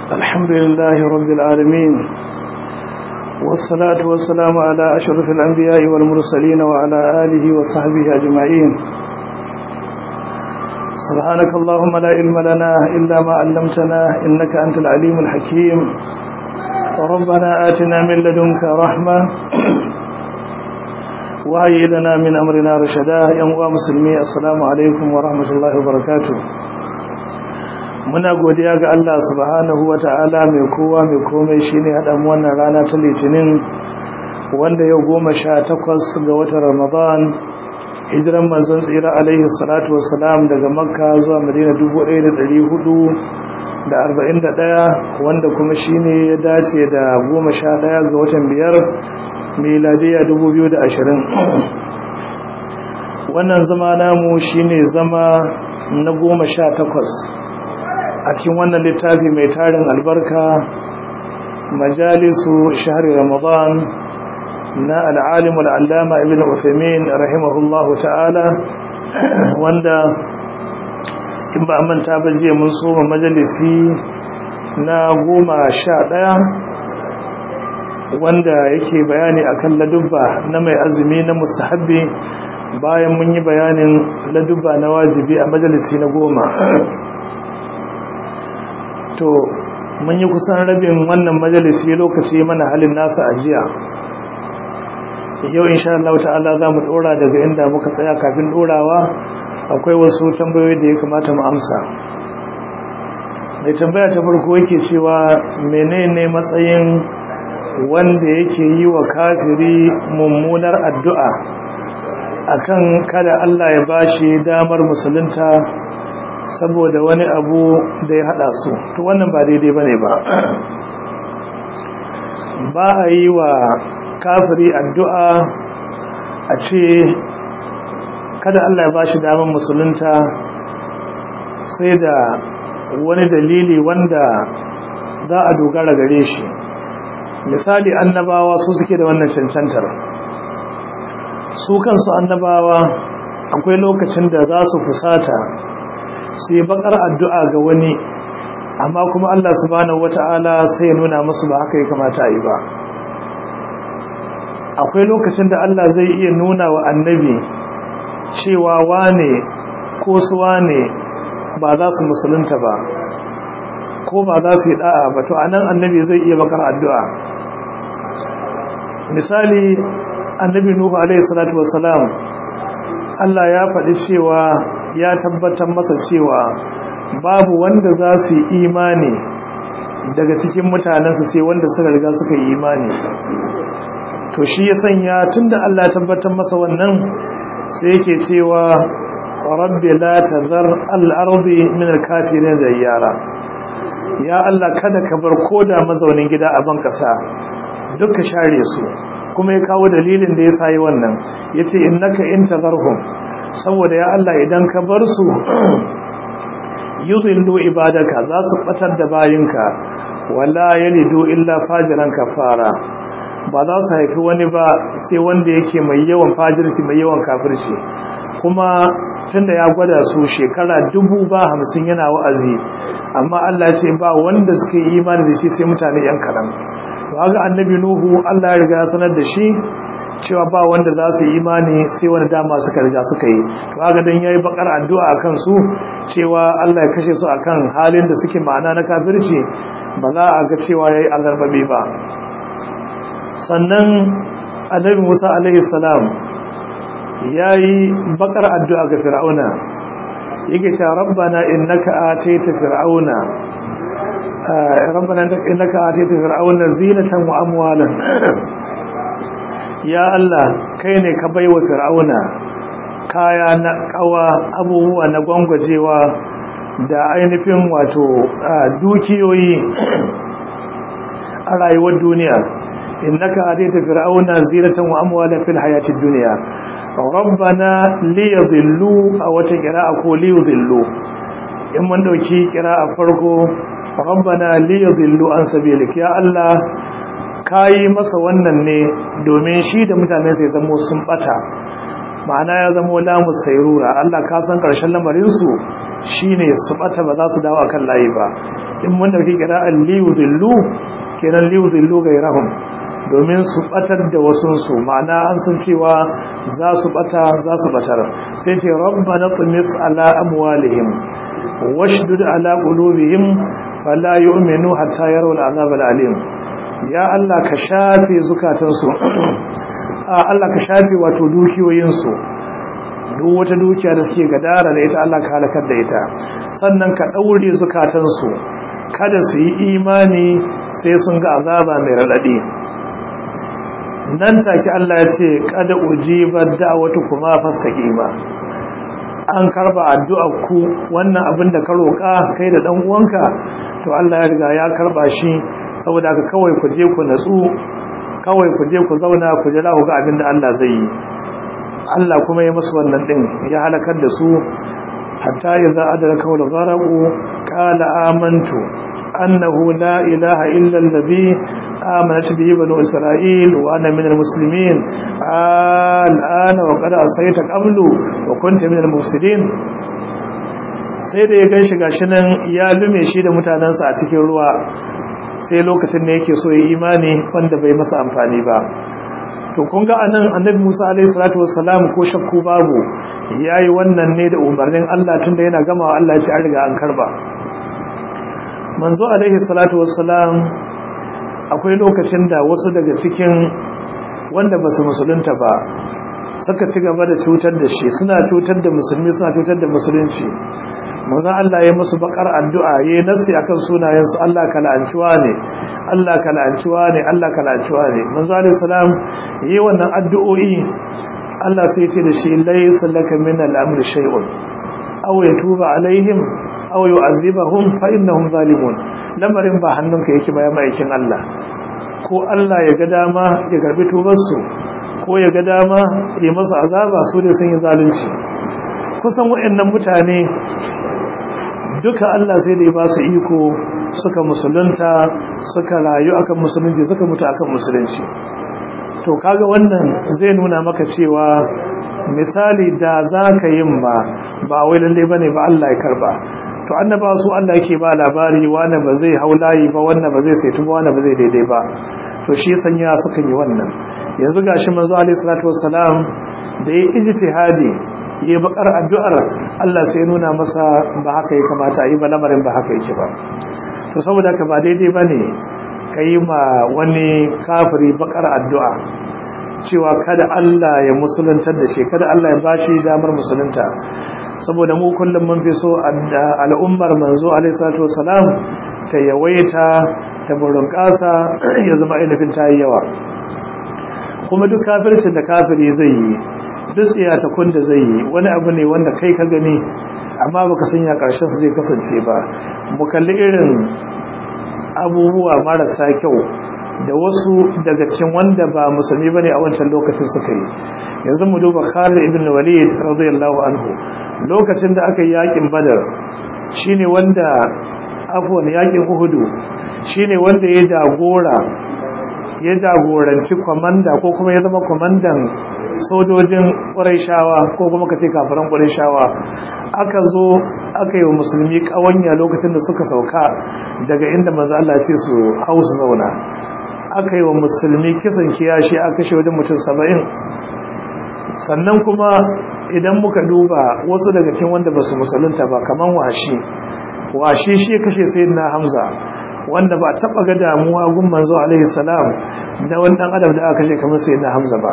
الحمد لله رب العالمين والصلاة والسلام على أشرف الأنبياء والمرسلين وعلى آله وصحبه أجمعين سبحانك اللهم لا علم لنا إلا ما علمتنا إنك أنت العليم الحكيم ربنا آتنا من لدنك رحمة وهي لنا من أمرنا رشدا يا مسلمي السلام عليكم ورحمة الله وبركاته muna godiya ga Allah subhanahu wa ta'ala mai kowa mai komai shi ne haɗa wannan rana ta litinin wanda yau goma sha takwas ga watan ramadan hijiran manzon tsira alaihi salatu wasalam daga makka zuwa madina ɗaya, wanda kuma shi ne ya dace da goma sha ɗaya ga watan biyar miladiya ashirin. wannan zama namu shi ne zama na goma sha takwas a cikin wannan littafi mai tarin albarka majalisu shahri ramadan na al'alimul allama ibn usaimin rahimahullahu ta'ala wanda in ba manta ba jiya mun soma majalisi na goma sha ɗaya wanda yake bayani akan ladubba na mai azumi na mustahabbi bayan mun yi bayanin ladubba na wajibi a majalisi na goma to mun yi kusan rabin wannan majalisi lokaci mana halin nasa ajiya yau insha Allah ta'ala za mu dora daga inda muka tsaya kafin dorawa akwai wasu tambayoyi da ya kamata mu amsa mai tambaya ta farko yake cewa menene matsayin wanda yake yi wa kafiri mummunar addu'a akan kada Allah ya bashi damar musulunta saboda wani abu da ya hada su to wannan ba daidai bane ba ba a yi wa kafiri addu'a a ce kada Allah ya bashi damar musulunta sai da wani dalili wanda za a dogara gare shi misali annabawa su suke da wannan cancantar su kansu annabawa akwai lokacin da za su fusata su yi bakar addu'a ga wani amma kuma Allah subhanahu wata'ala sai ya nuna musu ba haka ya kamata a yi ba akwai lokacin da Allah zai iya nuna wa annabi cewa wane ko su wane ba za su musulunta ba ko ba za su yi da'a ba to anan annabi zai iya bakar addu'a misali annabi nuhu alaihi salatu wassalam Allah ya faɗi cewa ya tabbatar masa cewa babu wanda za su yi imani daga cikin mutanensu sai wanda suka riga suka yi imani to shi ya sanya tunda Allah ya tabbatar masa wannan sai yake cewa rabbi la tazar al-ardi min al-kafirin zayyara ya Allah kada ka bar koda mazaunin gida a ban kasa duka share su kuma ya kawo dalilin da ya sayi wannan yace innaka intazarhum saboda ya Allah idan ka bar su yudhillu ibadaka za su batar da bayinka wala yalidu illa fajiran kafara ba za su haifi wani ba sai wanda yake mai yawan fajirci mai yawan kafirci kuma tunda ya gwada su shekara dubu ba hamsin yana wa'azi amma Allah ce ba wanda suka yi imani da shi sai mutane yan karam to haka annabi nuhu Allah ya riga ya sanar da shi cewa ba wanda za su yi imani sai wani dama suka riga suka yi to haka dan yayi bakar addu'a akan su cewa Allah ya kashe su akan halin da suke ma'ana na kafirci ba za a ga cewa yayi azarbabi ba sannan annabi Musa alaihi salam yayi bakar addu'a ga fir'auna yake cewa rabbana innaka ataita fir'auna rabbana innaka ataita fir'auna zinatan wa amwalan ya Allah kai ne ka baiwa fir'auna kaya na kawa abubuwa na gwangwajewa da ainihin wato dukiyoyi a rayuwar duniya innaka ataita fir'auna zinatan wa amwalan fil hayatid dunya rabbana liyadhillu a wata qira'a ko liyadhillu in mun dauki qira'a farko rabbana liyadhillu an sabilik ya Allah kayi masa wannan ne domin shi da mutane sai zamo sun bata ma'ana ya zamo lamus sayrura Allah ka san karshen lamarin su shine su bata ba za su dawo akan layi ba in mun dauki qira'an liyudillu kenan liyudillu gairahum domin su batar da wasunsu ma'ana an san cewa za su bata za su batar sai ce rabbana tumis ala amwalihim washdud ala qulubihim fala yu'minu hatta yarawul azab alim ya Allah ka shafe zukatansu a Allah ka shafe wato dukiyoyinsu duk wata dukiya da suke gadara da ita Allah ka halakar da ita sannan ka daure zukatansu kada su yi imani sai sun ga azaba mai radadi nan take Allah ya ce kada ujibar da'watu kuma fastaqima an karba addu'ar ku wannan abin da ka roka kai da dan uwanka to Allah ya riga ya karba shi saboda ka kawai ku je ku natsu kawai ku je ku zauna ku jira ku ga abin da Allah zai yi Allah kuma ya musu wannan din ya halakar da su hatta idza adraka wal gharaqu qala amantu annahu la ilaha illa alladhi آمنت به بنو إسرائيل وأنا من المسلمين الآن وقد أصيت قبل وكنت من المفسدين sai da ya gan shi gashi nan ya lume shi da mutanensa a cikin ruwa sai lokacin da yake so ya imani wanda bai masa amfani ba to kun ga anan annabi Musa alaihi salatu wassalam ko shakku babu yayi wannan ne da umarnin Allah tunda yana gamawa Allah ya ce an riga an karba manzo alaihi salatu wassalam akwai lokacin da wasu daga cikin wanda ba su musulunta ba suka ci gaba da cutar da shi suna cutar da musulmi suna cutar da musulunci manzon Allah ya musu bakar addu'a yayi nasi akan sunayen su Allah ka la'anciwa ne Allah ka la'anciwa ne Allah ka la'anciwa ne manzo alaihi salam yayi wannan addu'o'i Allah sai ya ce da shi laysa laka min al-amri shay'un aw yatuba alaihim aw yu'adhibahum fa innahum zalimun lamarin ba hannunka yake ba ya maikin Allah ko Allah ya ga dama ya garbi tubar su ko ya ga dama ya masa azaba su da sun yi zalunci kusan waɗannan mutane duka Allah sai da ya ba su iko suka musulunta suka rayu akan musulunci suka mutu akan musulunci to kaga wannan zai nuna maka cewa misali da za ka yin ba ba wai lalle bane ba Allah ya karba to annaba su Allah yake ba labari wanda ba zai haulayi ba wanda ba zai saitu ba wanda ba zai daidai ba to shi sanya suka yi wannan yanzu gashi manzo alaihi salatu wassalam da ya ijtihadi ya bakar addu'ar Allah sai nuna masa ba haka ya kamata yi ba lamarin ba haka yake ba to saboda ka ba daidai bane kai ma wani kafiri bakar addu'a cewa kada Allah ya musuluntar da shi kada Allah ya bashi damar musulunta saboda mu kullum mun fi so al'ummar manzo alaihi salatu wasalam ta yawaita ta burin kasa ya zama ainihin ta yi yawa kuma duk kafircin da kafiri zai yi duk tsiyatakun da zai yi wani abu ne wanda kai ka gani amma baka sanya karshen su zai kasance ba mu kalli irin abubuwa marasa kyau da wasu daga cikin wanda ba musulmi bane a wancan lokacin suka yi yanzu mu duba Khalid ibn Walid radiyallahu anhu lokacin da aka yi yakin Badar shine wanda afwan yakin Uhud shine wanda ya jagora ya jagoranci komanda ko kuma ya zama komandan sojojin Qurayshawa ko kuma kace kafiran Qurayshawa aka zo aka yi wa musulmi kawanya lokacin da suka sauka daga inda manzo Allah ya ce su hausu zauna aka yi wa musulmi kisan kiyashi aka kashe wajen mutum saba'in sannan kuma idan muka duba wasu daga cikin wanda ba su musulunta ba kaman washi washi shi kashe sayyidina hamza wanda ba taba ga damuwa gun manzo alaihi salam da wani dan adam da aka kashe kamar sayyidina hamza ba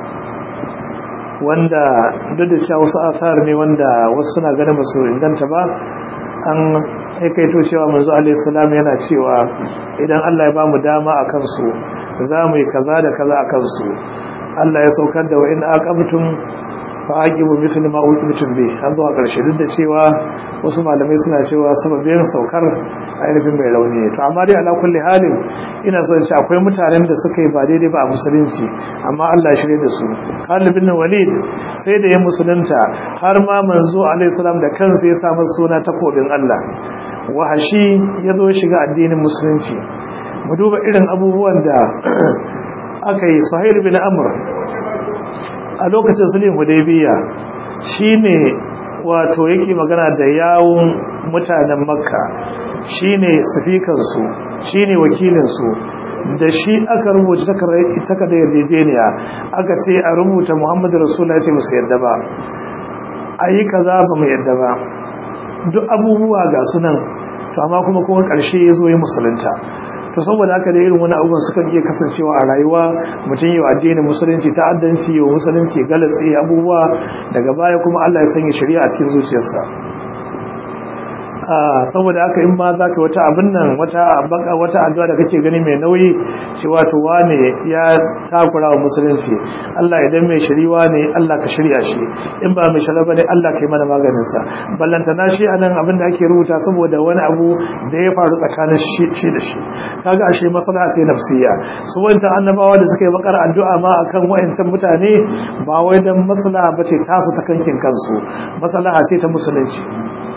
wanda duk da cewa wasu asar ne wanda wasu suna ganin musu inganta ba an aikaito cewa manzo alaihi salam yana cewa idan Allah ya ba mu dama akan su za mu yi kaza da kaza akan su Allah ya saukar da wa in aqabtum fa aqibu mithla ma uqibtum bi an zuwa karshe duk da cewa wasu malamai suna cewa sababin saukar ainihin mai rauni to amma dai ala kulli halin ina so in ce akwai mutanen da suka yi ba daidai ba a musulunci amma Allah ya shirye da su Khalid bin Walid sai da ya musulunta har ma manzo alaihi salam da kansa ya samu suna takobin Allah wahashi ya zo shiga addinin musulunci mu duba irin abubuwan da aka yi Sahil bin Amr a lokacin sulhin Hudaybiya shine wato yake magana da yawun mutanen Makka shine sifikansu shine wakilinsu da shi aka rubuta takardar yarjejeniya aka ce a rubuta muhammadu rasulullah ce musu yadda ba a yi kaza ba mu yadda ba duk abubuwa ga sunan to amma kuma kuma ƙarshe ya zo yi musulunta to saboda haka da irin wani abubuwan sukan iya kasancewa a rayuwa mutum yi wa addinin musulunci ta'addanci wa musulunci galatsi abubuwa daga baya kuma Allah ya sanya shari'a a cikin zuciyarsa saboda haka in ma za ka wata abin nan wata baka wata addu'a da kake gani mai nauyi shi wato wane ya takura wa musulunci Allah idan mai shiriwa ne Allah ka shirya shi in ba mai shirya bane Allah ka yi mana maganin sa ballanta na shi anan abin da ake rubuta saboda wani abu da ya faru tsakanin shi da shi kaga ashe maslaha sai nafsiya su wanda annabawa da suka yi bakar addu'a ma akan wayancan mutane ba wai dan maslaha bace tasu ta kankin kansu maslaha ce ta musulunci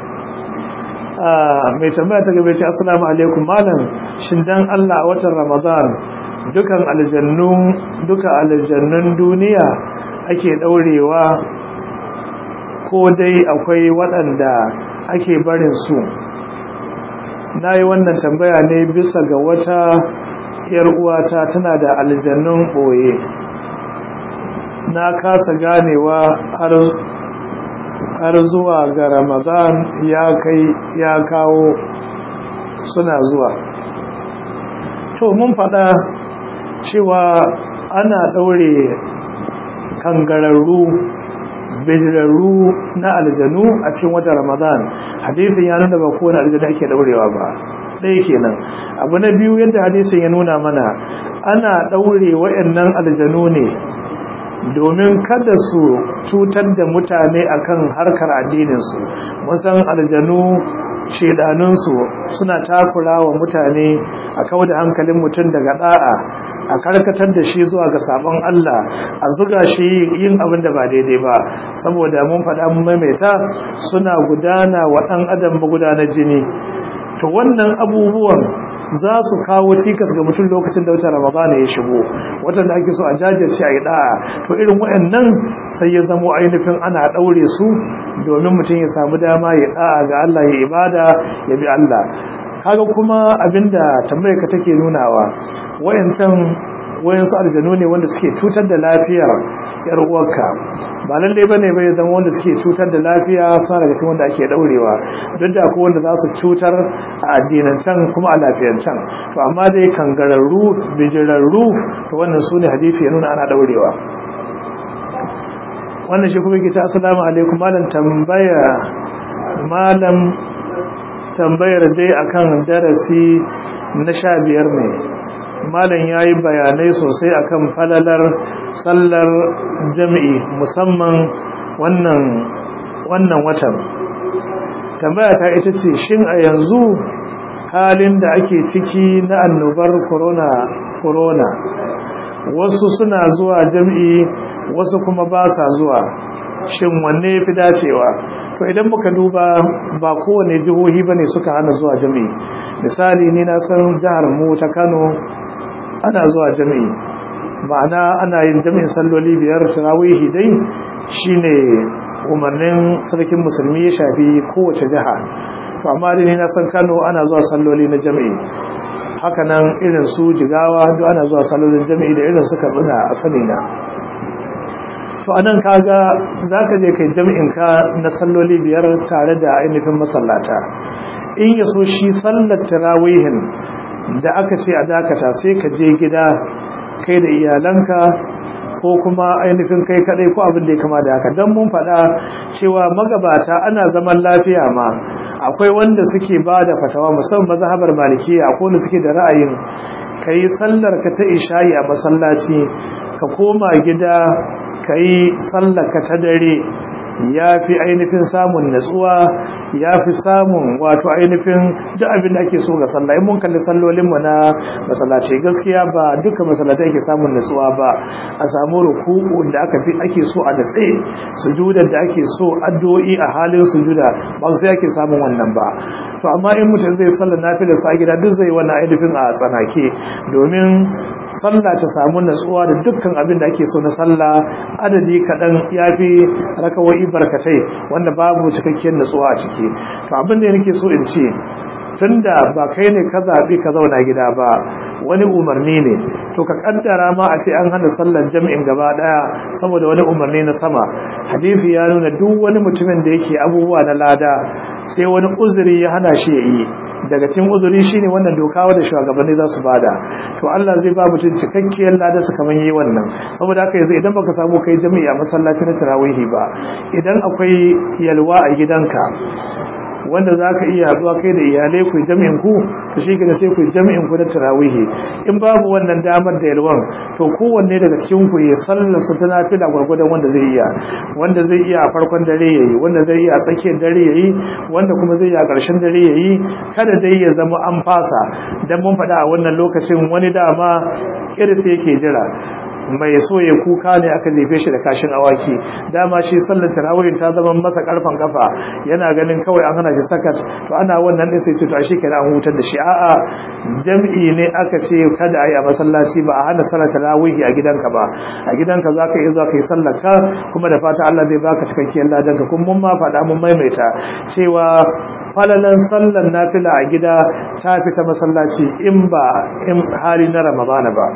mai tambaya ta gabe ce assalamu alaikum malam shin dan Allah a watan Ramadan dukan aljannun duka aljannun duniya ake daurewa ko dai akwai waɗanda ake barin su nayi wannan tambaya ne bisa ga wata yar uwata tana da aljannun boye na kasa ganewa har har zuwa ga ramadan ya kai ya kawo suna zuwa to mun faɗa cewa ana ɗaure kangararru bijirarru na aljanu a cikin wata ramadan hadisin ya nuna ba kowane aljanu ake ɗaurewa ba ɗaya kenan abu na biyu yadda hadisin ya nuna mana ana ɗaure waɗannan aljanu ne domin kada su cutar da mutane akan harkar addininsu musan aljanu shedanunsu suna takura wa mutane a kawo da hankalin mutum daga da'a a karkatar da shi zuwa ga sabon Allah a zuga shi yin abin da ba daidai ba saboda mun faɗa mun maimaita suna gudana wa ɗan adam magudanar jini to wannan abubuwan za su kawo cikas ga mutum lokacin da watan ramadana ya shigo watan da ake so a jajirce a yi da'a to irin waɗannan sai ya zamo ainihin ana ɗaure su domin mutum ya samu dama ya da'a ga Allah ya ibada ya bi Allah kaga kuma abinda tambayar ka take nunawa wayancan wayansu aljanu ne wanda suke cutar da lafiyar yar uwarka ba lalle bane bai zama wanda suke cutar da lafiya sa daga cikin wanda ake daurewa duk da akwai wanda za su cutar a addinan can kuma a lafiyan can to amma dai kangararru bijirarru to wannan sune hadisi ya nuna ana daurewa wannan shi kuma yake ta assalamu alaikum malam tambaya malam tambayar dai akan darasi na sha biyar ne malam ya yi bayanai sosai akan falalar sallar jami'i musamman wannan wannan watan tambaya ta ita ce shin a yanzu halin da ake ciki na annobar corona corona wasu suna zuwa jami'i wasu kuma ba sa zuwa shin wanne fi dacewa to idan muka duba ba kowane jihohi bane suka hana zuwa jami'i misali ni na san jihar mu ta Kano ana zuwa jami'i ma'ana ana yin jami'in salloli biyar tarawihi dai shine umarnin sarkin musulmi ya shafi kowace jiha to amma dai ni na san Kano ana zuwa salloli na jami'i haka nan irin su jigawa duk ana zuwa sallolin jami'i da irin suka tsina a sani na to anan kaga zaka je kai jami'in ka na salloli biyar tare da ainihin masallata in yaso shi sallar tarawihin da aka ce a dakata sai ka je gida kai da iyalanka ko kuma ainihin kai kadai ko abin da ya kama da haka don mun faɗa cewa magabata ana zaman lafiya ma akwai wanda suke ba da fatawa musamman mazhabar malikiya akwai wanda suke da ra'ayin ka yi sallar ka ta isha'i a masallaci ka koma gida ka yi sallar ka ta dare ya fi ainihin samun natsuwa ya fi samun wato ainihin duk abin da ake so ga sallah in mun kalli sallolinmu na masallaci gaskiya ba duka masallatai ake samun natsuwa ba a samu ruku'u da aka fi ake so a natse sujudar da ake so addu'o'i a halin sujuda ba sai ake samun wannan ba to amma in mutum zai sallar nafila sa gida duk zai wannan ainihin a tsanake domin sallah ta samu natsuwa da dukkan abin da ake so na sallah adadi kaɗan ya fi rakawai barkatai wanda babu cikakkiyar natsuwa a ciki to abin da nake so in ce tunda ba kai ne ka zaɓi ka zauna gida ba wani umarni ne to ka kaddara ma a ce an hana sallar jami'in gaba daya saboda wani umarni na sama hadisi ya nuna duk wani mutumin da yake abubuwa na lada sai wani uzuri ya hana shi ya yi daga cikin uzuri shine wannan doka wanda shugabanni za su bada to Allah zai ba mutum cikakkiyar lada su kaman yi wannan saboda haka yanzu idan baka samu kai jami'i a masallaci na tarawihi ba idan akwai yalwa a gidanka wanda za ka iya zuwa kai da iyalai ku jami'in ku to shi gina sai ku jami'in ku na tarawihi in babu wannan damar da yalwan to kowanne daga cikin ku ya sallar su tana fila gwargwadon wanda zai iya wanda zai iya a farkon dare yayi wanda zai iya a tsakiyar dare yayi wanda kuma zai iya a ƙarshen dare yayi kada dai ya zama an fasa dan mun faɗa a wannan lokacin wani dama kirsi yake jira mai so ya kuka ne aka jefe shi da kashin awaki dama shi sallar tarawih ta zama masa karfan kafa yana ganin kawai an hana shi sakat to ana wannan din sai ce to a shi kenan an hutar da shi a'a jam'i ne aka ce kada ayi a masallaci ba a hana sallar tarawih a gidanka ba a gidanka zaka iya zuwa kai sallar ka kuma da fata Allah zai baka cikakkiyar ladan ka kuma mun ma faɗa mun maimaita cewa falalan sallar nafila a gida ta fita masallaci in ba in hali na ramadana ba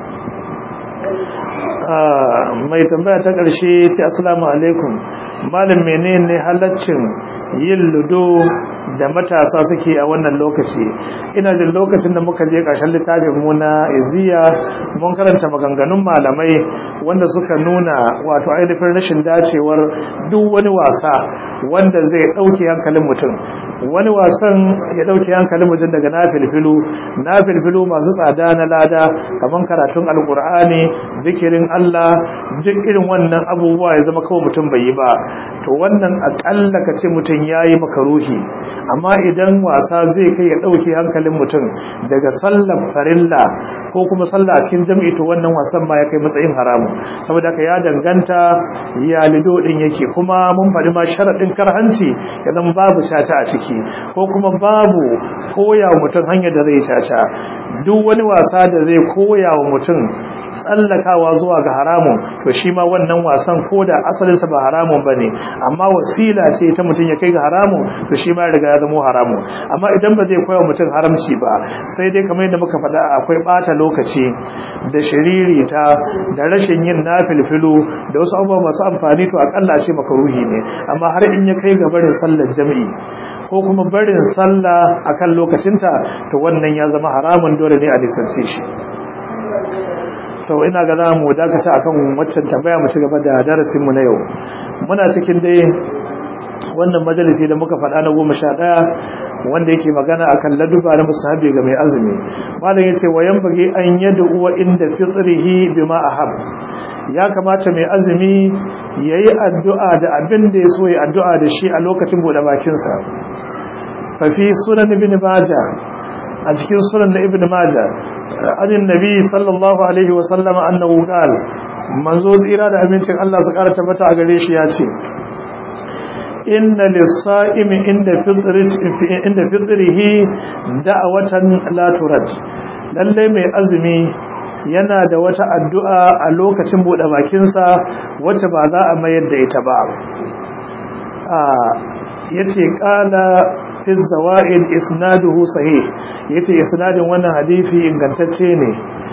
mai tambaya ta ƙarshe ce assalamu alaikum malam menene halaccin yin ludo da matasa suke a wannan lokaci ina jin lokacin da muka je ƙarshen littafin mu na iziya mun karanta maganganun malamai wanda suka nuna wato ainihin rashin dacewar duk wani wasa wanda zai ɗauke hankalin mutum wani wasan ya dauke hankalin mutum daga nafilfilu nafilfilu masu tsada na lada kaman karatun alkur'ani zikirin Allah duk irin wannan abubuwa ya zama kawai mutum bai yi ba to wannan akalla ka ce mutum yayi makaruhi amma idan wasa zai kai ya dauke hankalin mutum daga sallar farilla ko kuma sallah a cikin jami'i to wannan wasan ma ya kai matsayin haramu saboda ka ya danganta ya lido din yake kuma mun faɗi ma sharadin karhanci ya zama babu shata a ciki ko kuma babu koya wa mutum hanyar da zai caca duk wani wasa da zai koya wa mutum tsallakawa zuwa ga haramun to shi ma wannan wasan ko da asalinsa ba haramun ba ne amma wasila ce ta mutum ya kai ga haramun to shi ma riga ya zama haramun amma idan ba zai koya wa mutum haramci ba sai dai kamar yadda muka faɗa akwai ɓata lokaci da shiririta da rashin yin nafilfilu da wasu abubuwa masu amfani to akalla ce makaruhi ne amma har in ya kai ga barin sallar jami'i ko kuma barin sallah akan lokacinta to wannan ya zama haramun dole ne a nisance shi to ina ga za mu dakata akan waccan tambaya mu ci gaba da darasinmu na yau muna cikin dai wannan majalisi da muka faɗa na goma sha ɗaya wanda yake magana akan laduba na musahabi ga mai azumi malam yace wayan bage an yadda uwa inda fitrihi bima ahab ya kamata mai azumi yayi addu'a da abin da yaso yi addu'a da shi a lokacin bude bakin sa fa fi sunan ibn majah a cikin sunan na ibn majah anin nabi sallallahu alaihi wa sallama annahu qala manzo tsira da abincin Allah su kara tabbata a gare shi ya ce inna lissa'imi inda inda fitrihi da'watan la turad lalle mai azumi yana da wata addu'a a lokacin bude bakin sa wacce ba za a mayar da ita ba a yace qala fi zawaid isnaduhu sahih yace isnadin wannan hadisi ingantacce ne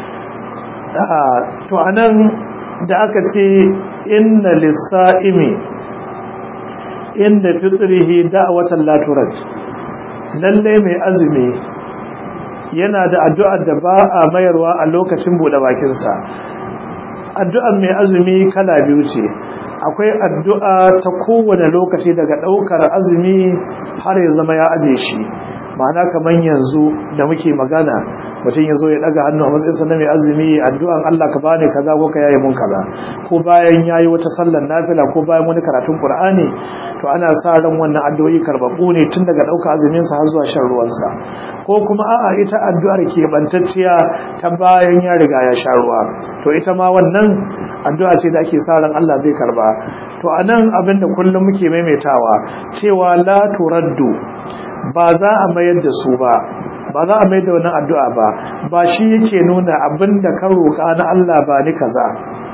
to anan da aka ce inna lissa'imi inda fitrihi da'watan la turad lalle mai azumi yana da addu'ar da ba a mayarwa a lokacin bude bakin sa addu'ar mai azumi kala biyu ce akwai addu'a ta kowane lokaci daga daukar azumi har ya zama ya aje shi ma'ana kaman yanzu da muke magana mutum ya zo ya daga hannu a matsayin na mai azumi addu'an Allah ka bani kaza ko ka yaye mun kaza ko bayan yayi wata sallar nafila ko bayan wani karatun Qur'ani to ana sa ran wannan addu'o'i karbabbu ne tun daga dauka azumin sa har zuwa shan ruwan sa ko kuma a'a ita addu'ar ke bantacciya ta bayan ya riga ya sha ruwa to ita ma wannan addu'a ce da ake sa ran Allah zai karba to anan abinda kullum muke maimaitawa cewa la turaddu ba za a mayar da su ba ba za a mai da wannan addu'a ba ba shi yake nuna abin da ka roƙa na Allah ba ni kaza ko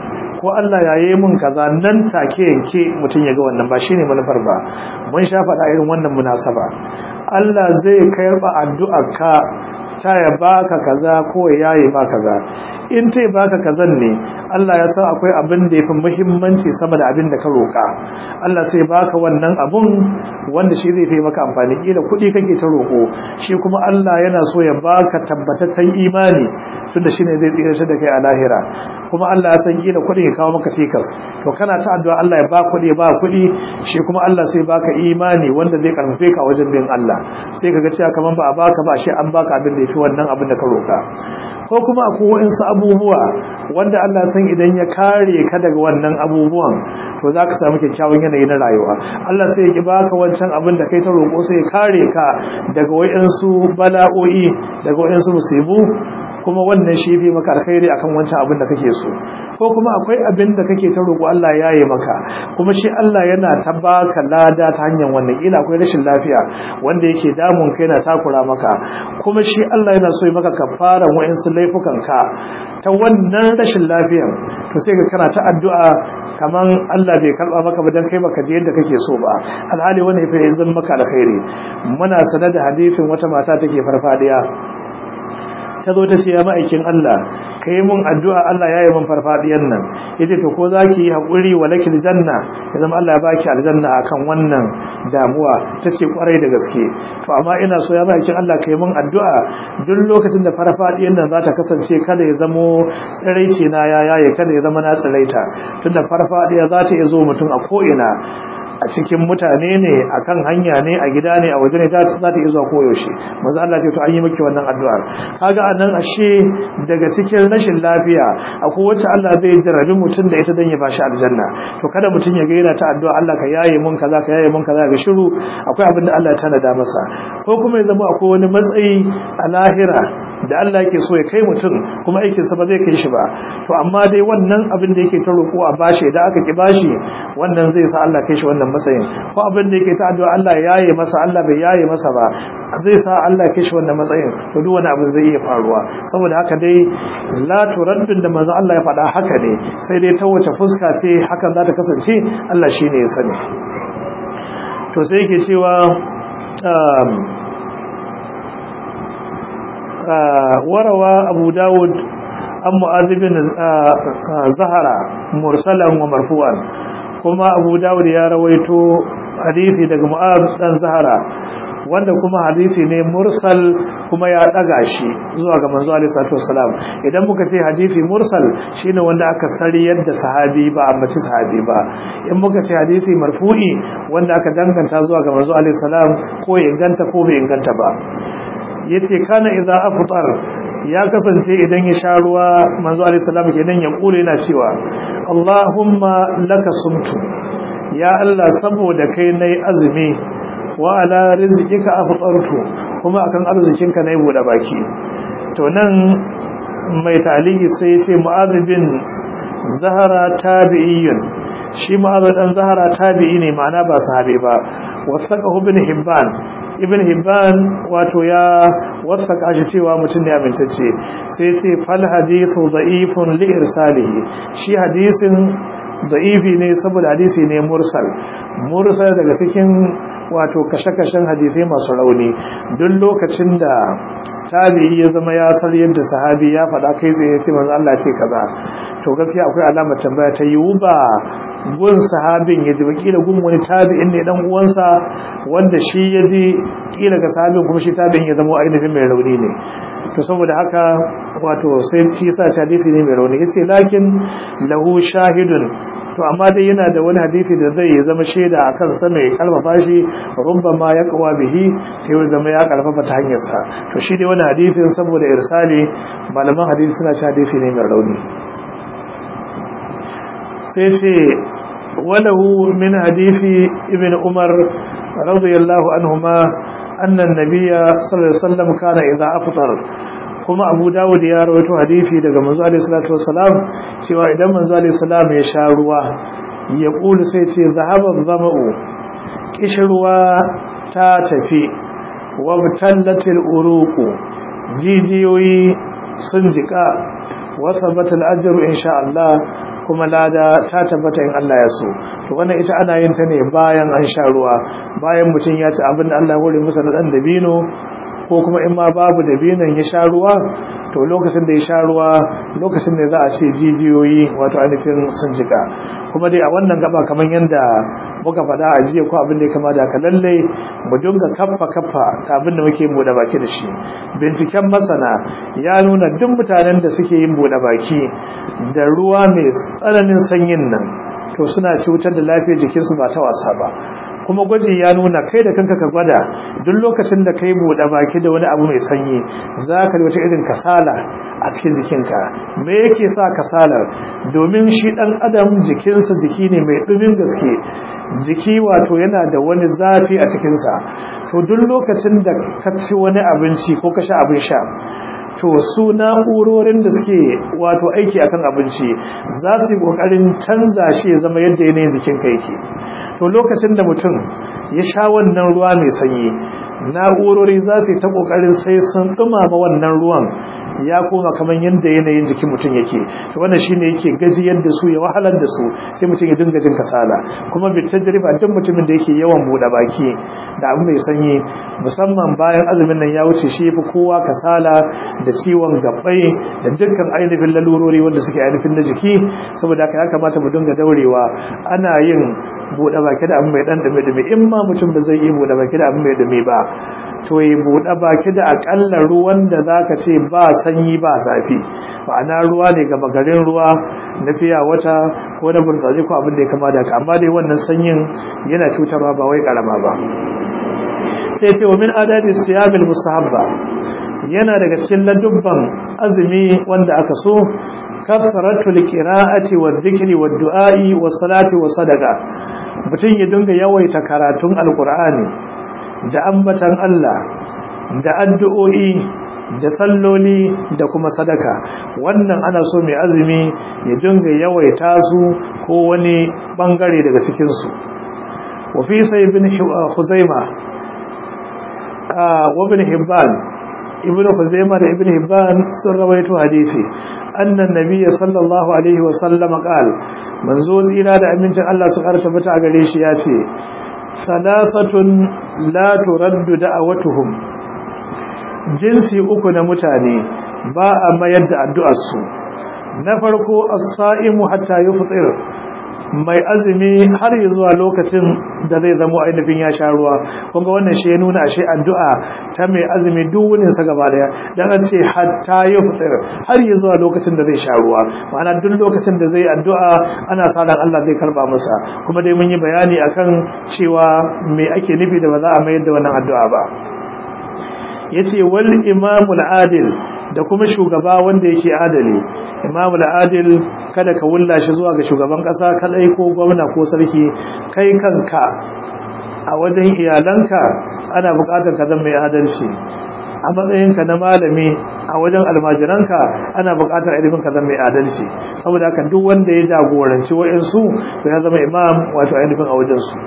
ko Allah ya yi mun kaza nan take yanke mutum ya ga wannan ba shine manufar ba mun sha faɗa irin wannan munasaba Allah zai karɓa addu'arka ta ya baka kaza ko ya yi ba kaza in ta baka kazan ne Allah ya san akwai abin da yafi muhimmanci sama da abin da ka roka Allah sai baka wannan abun wanda shi zai fi maka amfani kila kuɗi kake ta roko shi kuma Allah yana so ya baka tabbataccen imani tunda shine zai tsira da kai a lahira kuma Allah ya san kila kuɗi ya kawo maka cikas to kana ta addu'a Allah ya ba kuɗi ba kuɗi shi kuma Allah sai baka imani wanda zai karfafe ka wajen bin Allah sai kaga cewa kaman ba a baka ba shi an baka abin da yafi wannan abin da ka roka ko kuma akwai waɗansu abubuwa wanda Allah san idan ya kare ka daga wannan abubuwan to za ka samu kyakkyawan yanayi na rayuwa Allah sai ya ki baka wancan abin da kai ta roƙo sai ya kare ka daga waɗansu bala'o'i daga waɗansu musibu kuma wannan shi fi maka alkhairi akan wancan abin da kake so ko kuma akwai abin da kake ta roƙo Allah ya yi maka kuma shi Allah yana ta baka lada ta hanyar wannan kila akwai rashin lafiya wanda yake damun kai na takura maka kuma shi Allah yana so ya maka kafaran wa'insu laifukan ka ta wannan rashin lafiyan to sai ka kana ta addu'a kaman Allah bai karba maka ba dan kai baka je yadda kake so ba alhali wannan ya zan maka alkhairi muna sanar da hadisin wata mata take farfadiya ta zo ta ce ya ma'aikin Allah ka yi mun addu'a Allah ya yi mun farfadiyan nan ya ce to ko za ki yi haƙuri wa lakil janna ya zama Allah ya baki aljanna a kan wannan damuwa ta ce ƙwarai da gaske to amma ina so ya ma'aikin Allah ka yi mun addu'a duk lokacin da farfadiyan nan za ta kasance kada ya zamo tsiraici na ya yaye kada ya zama na tsiraita tunda farfadiya za ta iya zo mutum a ko'ina a cikin mutane ne a kan hanya ne a gida ne a waje ne za ta iya zuwa koyaushe maza Allah ce to an yi maki wannan addu'ar kaga a nan ashe daga cikin rashin lafiya akwai wacce Allah zai jarabi mutum da ita dan ya bashi aljanna to kada mutum ya ga yana ta addu'a Allah ka yaye mun kaza ka yaye mun kaza ga shiru akwai abin da Allah ya tanada masa ko kuma ya zama akwai wani matsayi a lahira da Allah yake so ya kai mutum kuma aikinsa ba zai kai shi ba to amma dai wannan abin da yake ta roƙo a bashi da aka ki bashi wannan zai sa Allah kai shi wannan matsayin ko abin da yake ta addu'a Allah ya yaye masa Allah bai yaye masa ba zai sa Allah kai shi wannan matsayin to duk wani abu zai iya faruwa saboda haka dai la turaddun da manzo Allah ya faɗa haka ne sai dai ta wace fuska ce hakan za ta kasance Allah shine ya sani to sai yake cewa وروى أبو داود عن معاذ بن زهرة مرسلا ومرفوعا كما أبو داود يا رويتو حديثي دق معاذ بن زهرة wanda kuma hadisi ne mursal kuma ya daga shi zuwa ga manzo alaihi salatu wassalam idan muka ce hadisi mursal shine wanda aka sari yadda sahabi ba ambaci sahabi ba in muka ce hadisi marfu'i wanda aka danganta zuwa ga manzo alaihi salam ko ya inganta ko bai inganta ba yace kana idza afṭar ya kasance idan ya sha ruwa manzo alayhi salam kenan ya kula yana cewa Allahumma laka sumtu ya Allah saboda kai nayi azumi wa ala rizqika afṭartu kuma akan arzikinka nayi bude baki to nan mai taliki sai ya ce mu'adh bin zahara tabi'iyyun shi mu'adh dan zahara tabi'i ne ma'ana ba sahabi ba wasaqahu ibn hibban ibn hibban wato ya wasaka shi cewa mutum ne amintacce sai ce fal hadithu da'ifun li irsalihi shi hadisin da'ifi ne saboda hadisi ne mursal mursal daga cikin wato kashe-kashen hadisai masu rauni duk lokacin da tabi'i ya zama ya sar yadda sahabi ya faɗa kai tsaye sai manzo Allah ce kaza to gaskiya akwai alamar tambaya ta yiwu ba gun sahabin ya ji kila gun wani tabi'in ne dan uwansa wanda shi ya ji kila ga sahabin kuma shi tabi'in ya zama ainihin mai rauni ne to saboda haka wato sai shi sa hadisi ne mai rauni yace lakin lahu shahidun to amma dai yana da wani hadisi da zai zama shaida akan sa mai kalmafa shi rubbama ya kawa bihi sai ya zama ya karfafa ta hanyar sa to shi dai wani hadisin saboda irsali malaman hadisi suna cewa hadisi ne mai rauni sai ce walahu min hadisi ibn umar radiyallahu anhuma anna an-nabiyya sallallahu alaihi wasallam kana idza afṭar kuma abu dawud ya rawaito hadisi daga manzo alaihi salatu wassalam cewa idan manzo alaihi salam ya sha ruwa ya kulu sai ce zahaba zama'u kishruwa ta tafi wa mutallatil uruqu jijiyoyi sun jika wa sabatal ajru insha Allah kuma lada ta tabbata in Allah ya so to wannan ita ana yin ta ne bayan an sha ruwa bayan mutum ya ci abin da Allah ya hore masa na dan dabino ko kuma in ma babu dabinon ya sha ruwa to lokacin da ya sha ruwa lokacin da za a ce jijiyoyi wato ainihin sun jika kuma dai a wannan gaba kamar yadda muka faɗa a jiya ko abin da ya kama da ka lalle mu dinga kaffa kaffa ta abin da muke buɗe baki da shi binciken masana ya nuna duk mutanen da suke yin buɗe baki da ruwa mai tsananin sanyin nan to suna cutar da lafiyar jikinsu ba ta wasa ba kuma gwaji ya nuna kai da kanka ka gwada duk lokacin da kai buɗe baki da wani abu mai sanyi za ka wata irin kasala a cikin jikinka me yake sa kasalar domin shi ɗan adam jikinsa jiki ne mai ɗumin gaske jiki wato yana da wani zafi a cikinsa to duk lokacin da ka ci wani abinci ko ka sha abin sha to su na'urorin da suke wato aiki akan abinci za su yi kokarin canza shi ya zama yadda yanayin jikin ka yake to lokacin da mutum ya sha wannan ruwa mai sanyi na'urori za su yi ta kokarin sai sun dumama wannan ruwan ya koma kamar yadda yanayin jikin mutum yake to wannan shine yake gajiyar da su ya wahalar da su sai mutum ya dinga jin kasala kuma bi tajriba duk mutumin da yake yawan bude baki da abu mai sanyi musamman bayan azumin nan ya wuce shi yafi kowa kasala da ciwon gabbai da dukkan ainihin lalurori wanda suke ainihin na jiki saboda haka ya kamata mu dinga daurewa ana yin bude baki da abu mai dan dame dame in ma mutum ba zai yi bude baki da abu mai dame ba to yi buɗe baki da akalla ruwan da za ka ce ba sanyi ba zafi ma'ana ruwa ne gaba garin ruwa na fiya wata ko na burtsaje ko abin da ya kama da amma dai wannan sanyin yana cutarwa ba wai karama ba sai ce wa min adadi siyamil musahabba yana daga cikin ladubban azumi wanda aka so kasratu liqira'ati wa dhikri wa du'a'i wa salati wa sadaqa mutum ya dinga yawaita karatun alqur'ani da ambatan Allah da addu'o'i da salloli da kuma sadaka wannan ana so mai azumi ya dinga yawaita su ko wani bangare daga cikin su wa fi sai ibn Khuzaima wa ibn Hibban ibn Khuzaima da ibn Hibban sun rawaito hadisi annan nabiyyi sallallahu alaihi wa sallam qala manzo tsira da amincin Allah su karta mata a gare shi ya ce salasatun la turaddu da'awatuhum jinsi uku na mutane ba a mayar da addu'arsu na farko as-sa'imu hatta yufṭir mai azumi har zuwa lokacin da zai zama ainihin ya sha ruwa kunga wannan shi ya nuna ashe addu'a ta mai azumi duk wunin sa gaba daya dan an ce hatta yufṭir har zuwa lokacin da zai sha ruwa ma'ana duk lokacin da zai addu'a ana sa ran Allah zai karba masa kuma dai mun yi bayani akan cewa me ake nufi da ba za a mayar da wannan addu'a ba yace wal imamul adil da kuma shugaba wanda yake adali imamul adil kada ka wulla shi zuwa ga shugaban kasa kadai ko gwamna ko sarki kai kanka a wajen iyalanka ana bukatar ka zama mai adalci a matsayinka na malami a wajen almajiranka ana bukatar ilimin ka zama mai adalci saboda haka duk wanda ya jagoranci wa'insu to ya zama imam wato ainihin a wajensu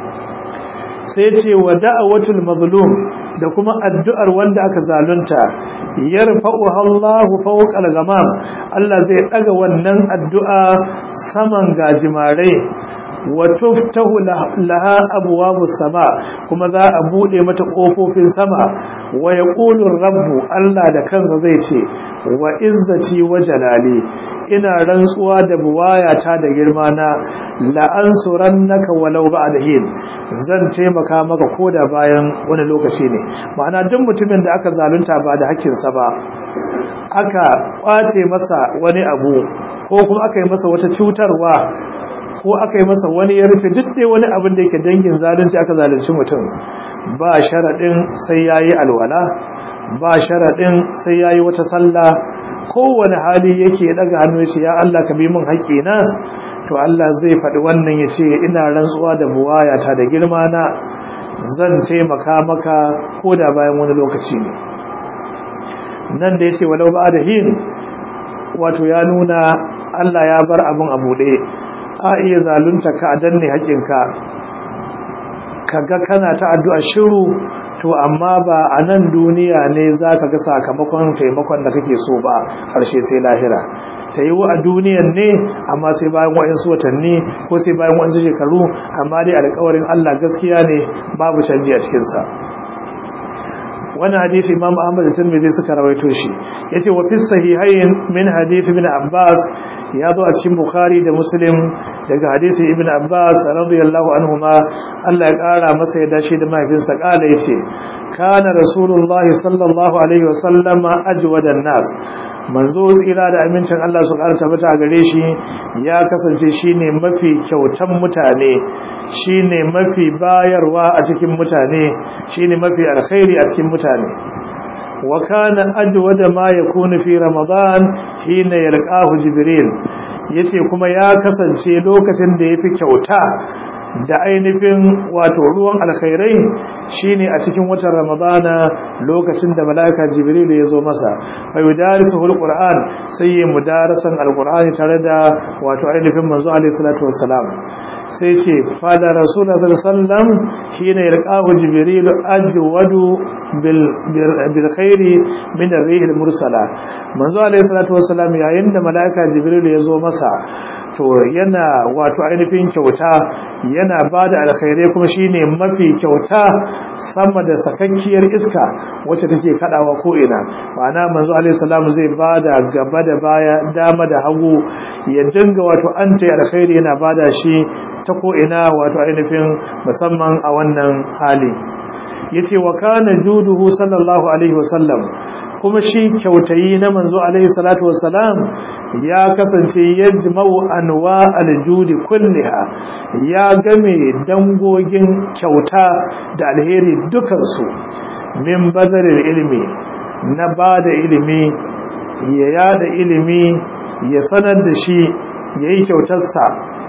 sai ce wa da'awatul mazlum da kuma addu'ar wanda aka zalunta yarfa'uha Allahu fawqa al-ghamam Allah zai daga wannan addu'a saman gajimare wa tuftahu laha abwabus sama kuma za a bude mata kofofin sama wa yaqulu rabbu Allah da kansa zai ce wa izzati wa jalali ina rantsuwa da buwayata da girma na la ansurannaka walau ba'da hin zan taimaka maka koda bayan wani lokaci ne ma'ana duk mutumin da aka zalunta ba da hakkinsa ba aka kwace masa wani abu ko kuma aka yi masa wata cutarwa ko aka yi masa wani ya rufe duk dai wani abin da yake dangin zalunci aka zalunci mutum ba sharaɗin sai ya yi alwala ba sharaɗin sai ya yi wata sallah kowane hali yake daga hannu ya ce ya Allah ka bi min haƙƙina to Allah zai faɗi wannan ya ce ina rantsuwa da buwayata da girma na zan taimaka maka ko da bayan wani lokaci ne nan da ya ce walau ba da hin wato ya nuna Allah ya bar abin a buɗe a iya zalunta ka a danne haƙinka ka ga kana ta addu'a shiru to amma ba a nan duniya ne za ka ga sakamakon taimakon da kake so ba ƙarshe sai lahira ta yi a duniyan ne amma sai bayan waɗansu watanni ko sai bayan waɗansu shekaru amma dai alƙawarin Allah gaskiya ne babu canji a cikinsa wani hadisi imam ahmad da tirmidhi suka rawaito shi yace wa fi sahihayn min hadisi ibn abbas ya zo a cikin bukhari da muslim daga hadisi ibn abbas radiyallahu anhuma Allah ya kara masa ya dace da mahaifinsa kala yace kana rasulullahi sallallahu alaihi wasallam ajwadan nas manzo tsira da amincin Allah su ƙara tabbata gare shi ya kasance shine mafi kyautan mutane shine mafi bayarwa a cikin mutane shine mafi alkhairi a cikin mutane wa kana ajwada ma yakunu fi ramadan hina yalqahu jibril yace kuma ya kasance lokacin da yafi kyauta da ainihin wato ruwan alkhairai shine a cikin watan ramadana lokacin da malaika jibril ya zo masa fa yudarisuhu alquran sai ya mudarasan alqurani tare da wato ainihin manzo alaihi salatu wassalam sai ce fada rasulullah sallallahu alaihi wasallam shine yalqahu jibril ajwadu bil bil khairi min ar-rih al-mursala manzo alaihi salatu wassalam yayin da malaika jibril ya zo masa to yana wato ainihin kyauta yana bada alkhairai kuma shine mafi kyauta sama da sakakkiyar iska wacce take kadawa ko ina ma'ana manzo alaihi salam zai bada gaba da baya dama da hagu ya dinga wato anta alkhairi yana bada shi ta ko ina wato ainihin musamman a wannan hali yace wa kana juduhu sallallahu alaihi wasallam kuma shi kyautayi na manzo alaihi salatu wassalam ya kasance yajma'u anwa aljudi kulliha ya game dangogin kyauta da alheri dukan su min bazaril ilmi na bada ilimi ya yada ilimi ya sanar da shi yayi kyautarsa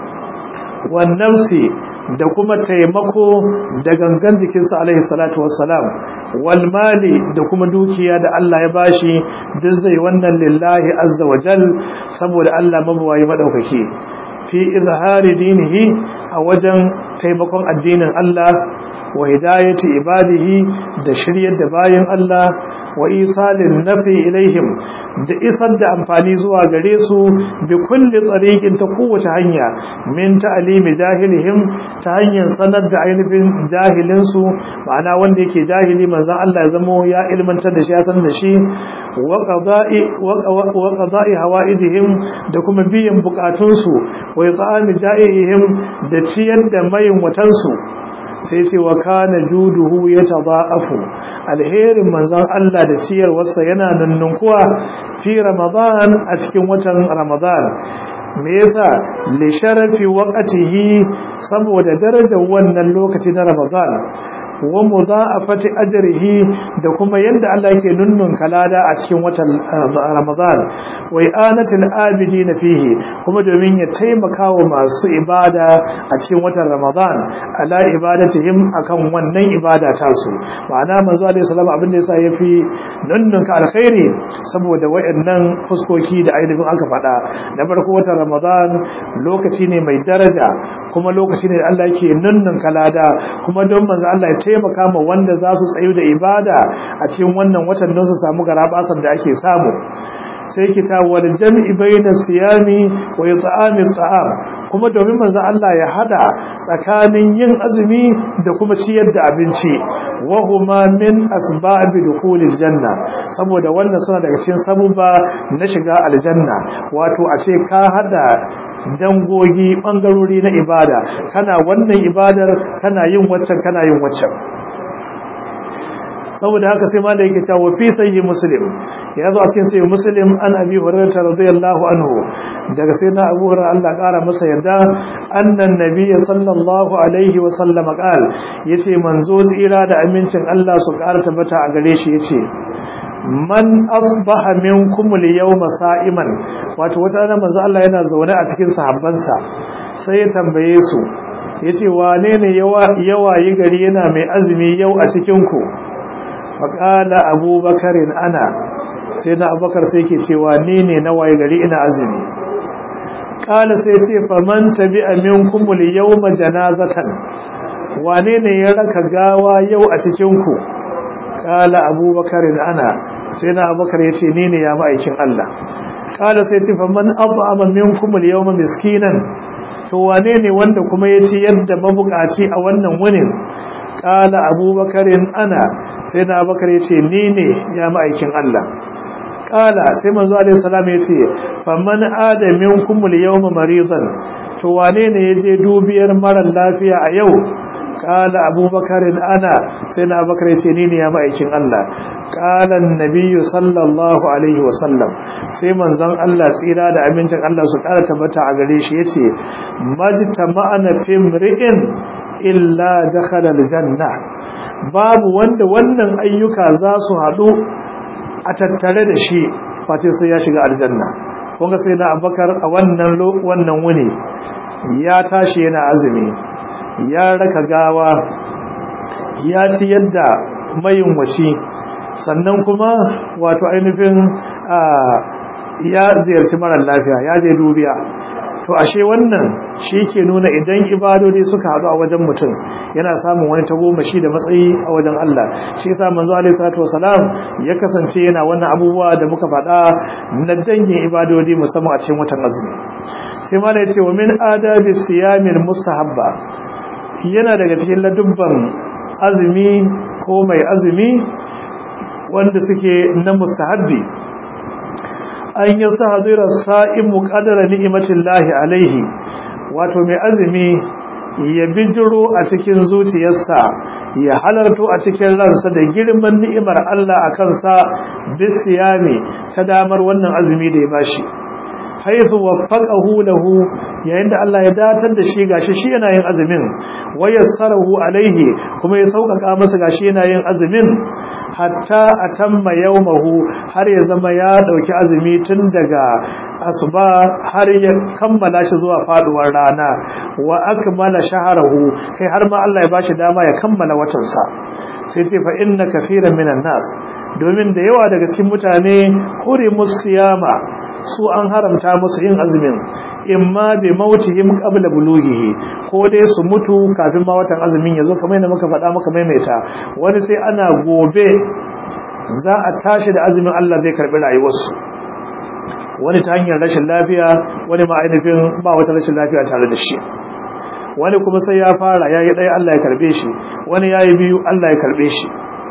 wan nafsi da kuma taimako da gangan jikinsa alaihi salatu wassalam wal mali da kuma dukiya da Allah ya bashi duk zai wannan lillahi azza wa jal saboda Allah mabawayi madaukaki fi izhari dinihi a wajen taimakon addinin Allah wa hidayati ibadihi da shiryar da bayin Allah wa isalin nafi ilaihim da isar da amfani zuwa gare su bi kulli tsarikin ta kowace hanya min ta'alimi jahilihim ta hanyar sanar da ainihin jahilin su ma'ana wanda yake jahili manzon Allah ya zamo ya ilmantar da shi ya san da shi wa qada'i wa qada'i hawaijihim da kuma biyan bukatun su wa it'ami da'ihim da ciyar da mayin watan su sai ce wa kana juduhu yatadaafu alherin manzon Allah da ciyarwarsa yana nunnunkuwa fi ramadan a cikin watan ramadan me yasa li sharafi waqtihi saboda darajar wannan lokaci na ramadan wa mudha'afati ajrihi da kuma yanda Allah yake nunnun kalada a cikin watan Ramadan wa i'anatil abidin fihi kuma domin ya taimaka wa masu ibada a cikin watan Ramadan ala ibadatihim akan wannan ibada ta su ma'ana manzo alaihi salam abin da yasa yafi nunnun ka alkhairi saboda wayannan fuskoki da ainihin aka faɗa na farko watan Ramadan lokaci ne mai daraja kuma lokaci ne da Allah yake nunnun kalada kuma don manzo Allah ya taimaka ma wanda za su tsayu da ibada a cikin wannan watan don su samu garabasan da ake samu sai kita wal jam'i bayna siyami wa it'ami at'am kuma domin manzo Allah ya hada tsakanin yin azumi da kuma ciyar da abinci wa huma min asbab dukhulil janna saboda wannan suna daga cikin sabubba na shiga aljanna wato a ce ka hada dangogi bangarori na ibada kana wannan ibadar kana yin waccan kana yin waccan saboda haka sai ma da yake cewa fi sayyi muslim ya zo a cikin sayyi muslim an abi hurairah radiyallahu anhu daga sai na abu hurairah Allah kara masa yarda annan nabiyyi sallallahu alaihi wa sallam qal yace manzo tsira da amincin Allah su kara tabbata a gare shi yace man asbaha minkum al-yawma sa'iman wato wata rana manzo Allah yana zaune a cikin sahabbansa sai ya tambaye su yace wane ne yawa yawa yi gari yana mai azumi yau a cikin ku faƙala abubakarin ana sai na abubakar sai ke cewa ni ne na waye gari ina azumi ƙala sai ce faman tabi amin kumul yau janazatan wane ne ya raka gawa yau a cikinku qala abubakar ana sai na abubakar yace ni ne ya ma'aikin Allah qala sai ce faman at'ama minkum al-yawma miskinan to wane ne wanda kuma yace yadda mabukaci a wannan wunin qala abubakar ana sai na abubakar yace ni ne ya ma'aikin Allah qala sai manzo alaihi salam yace faman ada minkum al-yawma maridan to wane ne yaje dubiyar mara lafiya a yau qala abubakar ana sai na abubakar yace ni ne ya ma'aikin Allah qala an-nabiy sallallahu alaihi wasallam sai manzon Allah tsira da amincin Allah su kara tabbata a gare shi yace majtama'ana fi mri'in illa dakhala al-janna babu wanda wannan ayyuka za su hadu a tattare da shi face sai ya shiga aljanna kunga sai na abubakar a wannan wannan wuni ya tashi yana azumi ya raka gawa ya ci yadda mayin washi sannan kuma wato ainihin ya ziyarci marar lafiya ya je dubiya to ashe wannan shi ke nuna idan ibadodi suka haɗu a wajen mutum yana samun wani tagomashi da matsayi a wajen Allah shi yasa manzo alaihi salatu wasalam ya kasance yana wannan abubuwa da muka faɗa na dangin ibadodi musamman a cikin watan azumi sai ma da yace wa min adabi siyamil mustahabba yana daga cikin ladubban azumi ko mai azumi wanda suke na mustahabbi an yi sahadira sa'imu qadara ni'matillahi alaihi wato mai azumi ya bijiro a cikin zuciyarsa ya halarto a cikin ransa da girman ni'imar Allah a kansa bisiyami ta damar wannan azumi da ya bashi haifu waffaqahu lahu yayin da Allah ya datar da shi gashi shi yana yin azumin wayassarahu alaihi kuma ya sauƙaƙa masa gashi yana yin azumin hatta atamma yawmahu har ya zama ya dauki azumi tun daga asuba har ya kammala shi zuwa faduwar rana wa akmala shahrahu kai har ma Allah ya bashi dama ya kammala watan sa sai ce fa inna kaseeran minan nas domin da yawa daga cikin mutane kore musiyama su an haramta musu yin azumin imma bi mautihim qabla bulughihi ko dai su mutu kafin ma watan azumin yazo kamar yadda muka faɗa muka maimaita wani sai ana gobe za a tashi da azumin Allah zai karbi rayuwarsu wani ta hanyar rashin lafiya wani ma ainihin ba wata rashin lafiya tare da shi wani kuma sai ya fara yayi ɗaya Allah ya karbe shi wani yayi biyu Allah ya karbe shi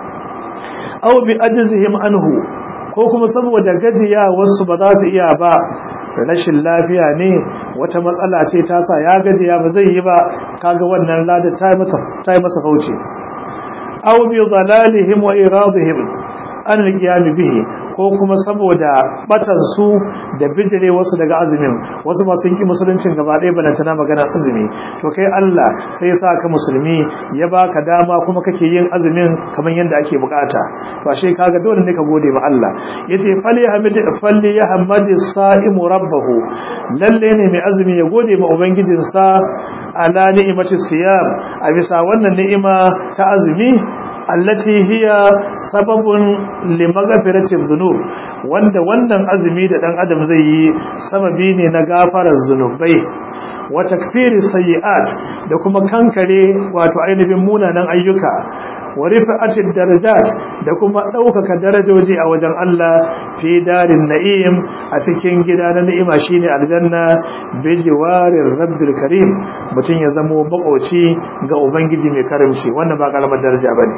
aw bi ajzihim anhu ko kuma saboda gajiya wasu ba za su iya ba rashin lafiya ne wata matsala ce ta sa ya gajiya ba zai yi ba kaga wannan lada ta masa ta masa fauce aw bi dhalalihim wa iradihim an alqiyam bihi ko kuma saboda batan su da bidire wasu daga azumin wasu ma sun ki musuluncin gaba ɗaya bana tana magana azumi to kai Allah sai ya sa ka musulmi ya baka dama kuma kake yin azumin kamar yadda ake bukata to ashe kaga dole ne ka gode ma Allah yace fali hamid falli ya hamadi sa'imu rabbahu lalle ne mai azumi ya gode ma ubangijinsa ala ni'imati siyam a bisa wannan ni'ima ta azumi allati hiya sababun limaghfirati dhunub wanda wannan azumi da dan adam zai yi sababi ne na gafarar zunubai wa takfiri sayiat da kuma kankare wato ainihin munanan ayyuka wa rifa'ati darajat da kuma daukaka darajoji a wajen Allah fi darin na'im a cikin gida na ni'ima shine aljanna bi jiwarir rabbil karim mutun ya zamo bakoci ga ubangiji mai karimci wannan ba kalamar daraja bane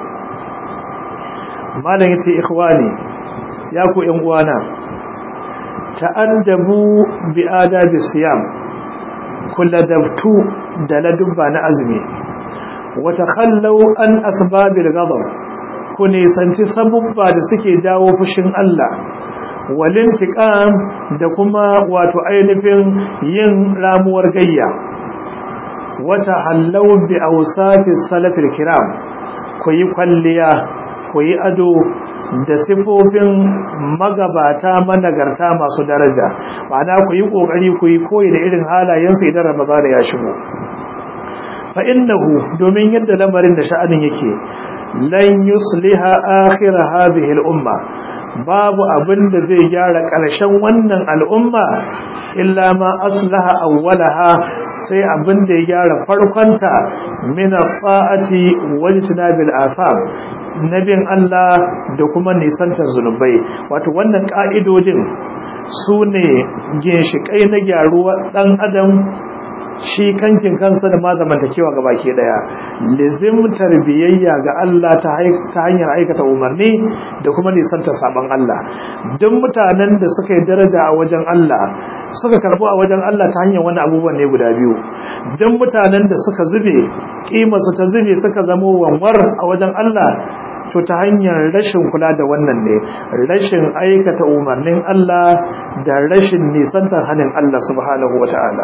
malam yace ikhwani ya ku ƴan uwana ta'addabu bi adabi siyam kulladabtu da ladubba na azumi wa takhallu an asbabil ghadab ku nisanci sabubba da suke dawo fushin Allah walintiqam da kuma wato ainihin yin ramuwar gayya wata hallau bi awsafi salafil kiram ku yi kwalliya ku yi ado da sifofin magabata managarta masu daraja ma'ana ku yi kokari ku yi koyi da irin halayensu idan ramadana ya shigo fa innahu domin yadda lamarin da sha'anin yake lan yusliha akhir hadhihi al-umma babu abin da zai gyara ƙarshen wannan al'umma illa ma aslaha awwalaha sai abin da ya gyara farkonta min fa'ati wal tinabil afam nabin Allah da kuma nisantar zunubai wato wannan ka'idojin su ne ginshiƙai na gyaruwa ɗan adam shi kankin kansa da ma zamantakewa ga baki daya lizimtar biyayya ga Allah ta hanyar aikata umarni da kuma nisantar sabon Allah duk mutanen da suka yi daraja a wajen Allah suka karbo a wajen Allah ta hanyar wani abubuwan ne guda biyu duk mutanen da suka zube kimarsu ta zube suka zamo wanwar a wajen Allah to ta hanyar rashin kula da wannan ne rashin aikata umarnin Allah da rashin nisantar hannun Allah subhanahu wata'ala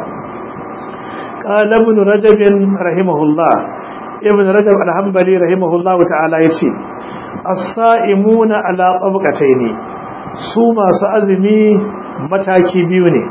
قال ابن رجب رحمه الله ابن رجب الحنبلي رحمه الله تعالى yace as-sa'imuna ala tabqatayn su masu azumi mataki biyu ne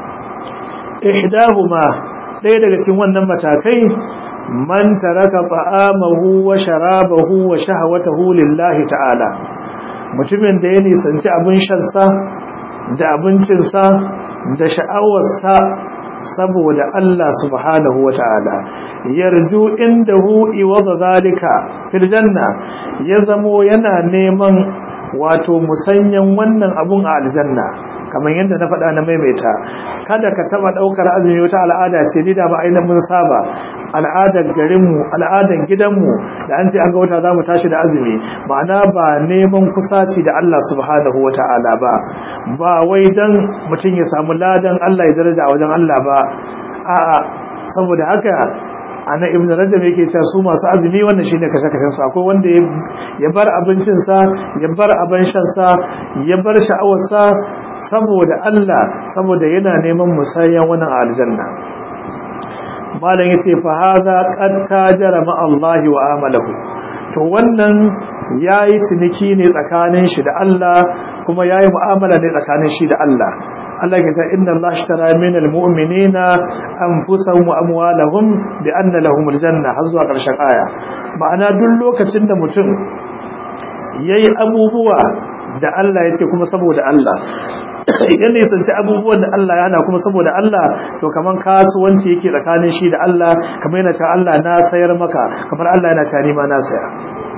ihdahuma ɗaya daga cikin wannan matakai man taraka ta'amahu wa sharabahu wa shahawatahu lillahi ta'ala mutumin da ya nisanci abin shansa da abincinsa da sha'awarsa saboda Allah subhanahu wa ta'ala yarju indahu iwadha zalika fil janna ya zamo yana neman wato musanyan wannan abun a aljanna kamar yadda na faɗa na maimaita kada ka taba ɗaukar azumi wata al'ada ce ni da ba ainihin mun saba al'adar garinmu al'adar gidanmu da an ce an ga wata za mu tashi da azumi ma'ana ba neman kusaci da Allah subhanahu wa ta'ala ba ba wai dan mutum ya samu ladan Allah ya daraja a wajen Allah ba a'a saboda haka ana ibn rajab yake cewa su masu azumi wannan shine kashe kashen su akwai wanda ya bar abincin sa ya bar abin shan sa ya bar sha'awar sa saboda Allah saboda yana neman musayyan wannan aljanna malam yace fa hadha qad tajara ma Allah wa amalahu to wannan yayi ciniki ne tsakanin shi da Allah kuma yayi mu'amala ne tsakanin shi da Allah Allah ya ce inna Allah ashtara min almu'minina anfusahum wa amwalahum bi anna lahum aljanna har zuwa ƙarshen aya ma'ana duk lokacin da mutum yayi abubuwa da Allah yake kuma saboda Allah idan ne sanci abubuwan da Allah ya hana kuma saboda Allah to kaman kasuwanci yake tsakanin shi da Allah kamar yana cewa Allah na sayar maka kamar Allah yana cewa ni ma na saya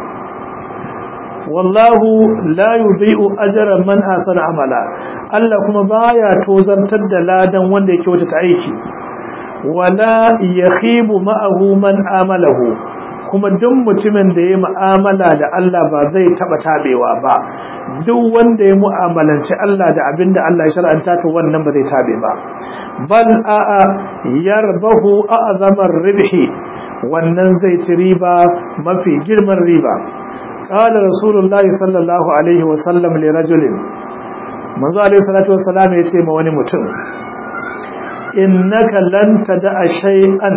wallahu la yudhi'u ajra man ahsana amala Allah kuma baya tozartar da ladan wanda yake wata aiki wala yakhibu ma'ahu man amalahu kuma duk mutumin da ya mu'amala da Allah ba zai taba tabewa ba duk wanda ya mu'amalanci Allah da abinda Allah ya shar'anta to wannan ba zai tabe ba bal a'a yarbahu a'zamar ribhi wannan zai ci riba mafi girman riba قال رسول الله صلى الله عليه وسلم لرجل manzo alaihi salatu wassalam ya ce ma wani mutum innaka lan tada'a shay'an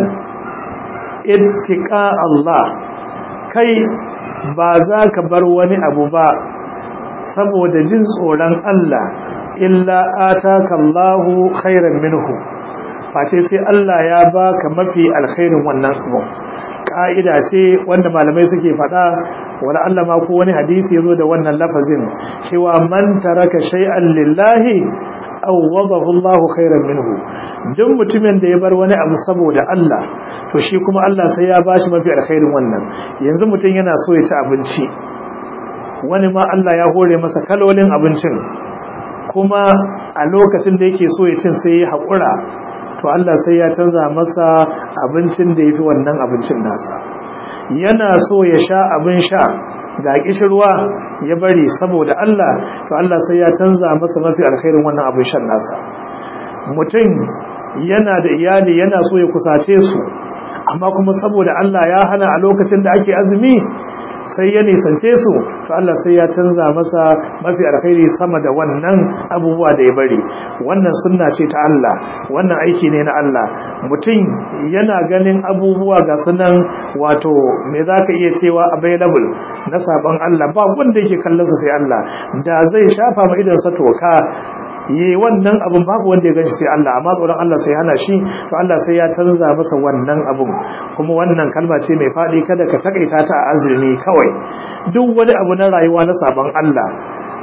ittiqa Allah kai ba za ka bar wani abu ba saboda jin tsoron Allah illa ataka Allahu khairan minhu face sai Allah ya baka mafi alkhairin wannan abu ka'ida ce wanda malamai suke faɗa wala Allah ma ko wani hadisi yazo da wannan lafazin cewa man taraka shay'an lillahi awwadahu Allahu khairan minhu duk mutumin da ya bar wani abu saboda Allah to shi kuma Allah sai ya bashi mafi alkhairin wannan yanzu mutum yana so ya ci abinci wani ma Allah ya hore masa kalolin abincin kuma a lokacin da yake so ya cin sai ya haƙura to Allah sai ya canza masa abincin da ya fi wannan abincin nasa yana so ya sha abin sha ga kishirwa ya bari saboda Allah to Allah sai ya canza masa mafi alkhairin wannan abin shan nasa mutum yana da iyali yana so ya kusace su amma kuma saboda Allah ya hana a lokacin da ake azumi sai ya nisance su to Allah sai ya canza masa mafi alkhairi sama da wannan abubuwa da ya bari wannan sunna ce ta Allah wannan aiki ne na Allah mutum yana ganin abubuwa ga sunan wato me zaka iya cewa available na saban Allah ba wanda yake kallon sa sai Allah da zai shafa ma idan sa toka yi wannan abun babu wanda ya ganshi sai Allah amma tsoron Allah sai hana shi to Allah sai ya canza masa wannan abun kuma wannan kalma ce mai faɗi kada ka takaita ta a azumi kawai duk wani abu na rayuwa na sabon Allah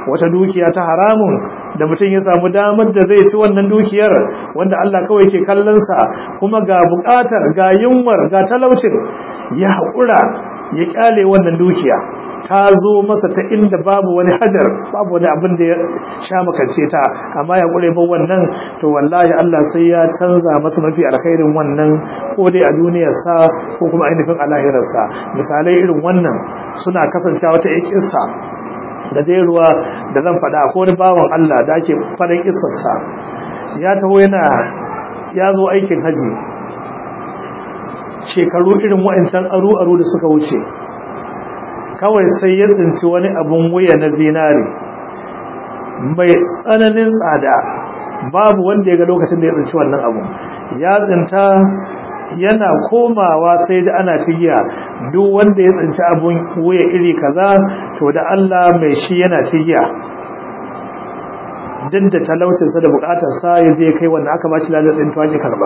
wata dukiya ta haramun da mutum ya samu damar da zai ci wannan dukiyar wanda Allah kawai ke kallonsa kuma ga buƙatar ga yunwar ga talaucin ya haƙura ya ƙyale wannan dukiya ta zo masa ta inda babu wani hajar babu wani abin da ya sha makance ta amma ya ƙure ba wannan to wallahi Allah sai ya canza masa mafi alkhairin wannan ko dai a duniyarsa ko kuma ainihin a lahirarsa misalai irin wannan suna kasancewa wata ikissa gajeruwa da zan faɗa ko wani bawan Allah da ake faɗin isarsa ya taho yana ya zo aikin haji shekaru irin wa'ancan aru-aru da suka wuce kawai sai ya tsinci wani abun wuya na zinari mai tsananin tsada babu wanda ya ga lokacin da ya tsinci wannan abun ya tsinta yana komawa sai da ana cigiya duk wanda ya tsinci abun wuya iri kaza to da Allah mai shi yana cigiya duk da talaucinsa da bukatarsa ya je kai wanda aka bashi ladar tsintuwa ki karba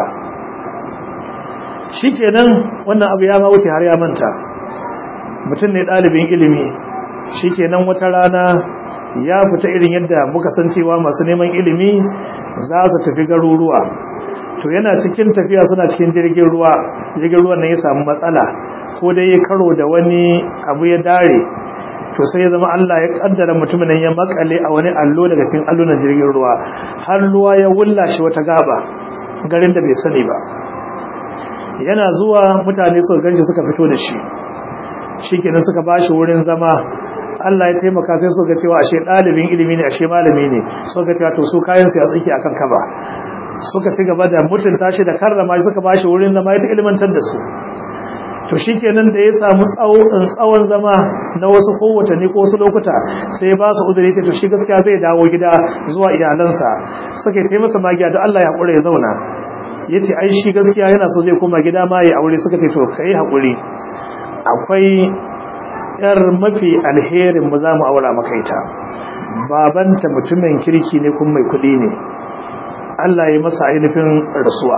shikenan wannan abu ya ma wuce har ya manta mutum ne ɗalibin ilimi shikenan wata rana ya fita irin yadda muka san cewa masu neman ilimi za su tafi garuruwa to yana cikin tafiya suna cikin jirgin ruwa jirgin ruwan nan ya samu matsala ko dai ya karo da wani abu ya dare to sai ya zama Allah ya kaddara mutumin nan ya makale a wani allo daga cikin allunan jirgin ruwa har ruwa ya wulla shi wata gaba garin da bai sani ba yana zuwa mutane suka ganshi suka fito da shi shikenan suka bashi wurin zama Allah ya taimaka sai suka cewa ashe ɗalibin ilimi ne ashe malami ne suka cewa to su kayan su ya tsiki akan kaba suka ci gaba da mutunta shi da karrama shi suka bashi wurin zama ya ta ilmantar da su to shikenan da ya samu tsawon zama na wasu ko watanni ko wasu lokuta sai ba su uzuri ce to shi gaskiya zai dawo gida zuwa iyalansa suka yi masa magiya da Allah ya hakura ya zauna yace ai shi gaskiya yana so zai koma gida ma ya aure suka ce to kai hakuri akwai yar mafi alherin mu zamu aura maka ita babanta mutumin kirki ne kuma mai kuɗi ne Allah ya masa ainihin rasuwa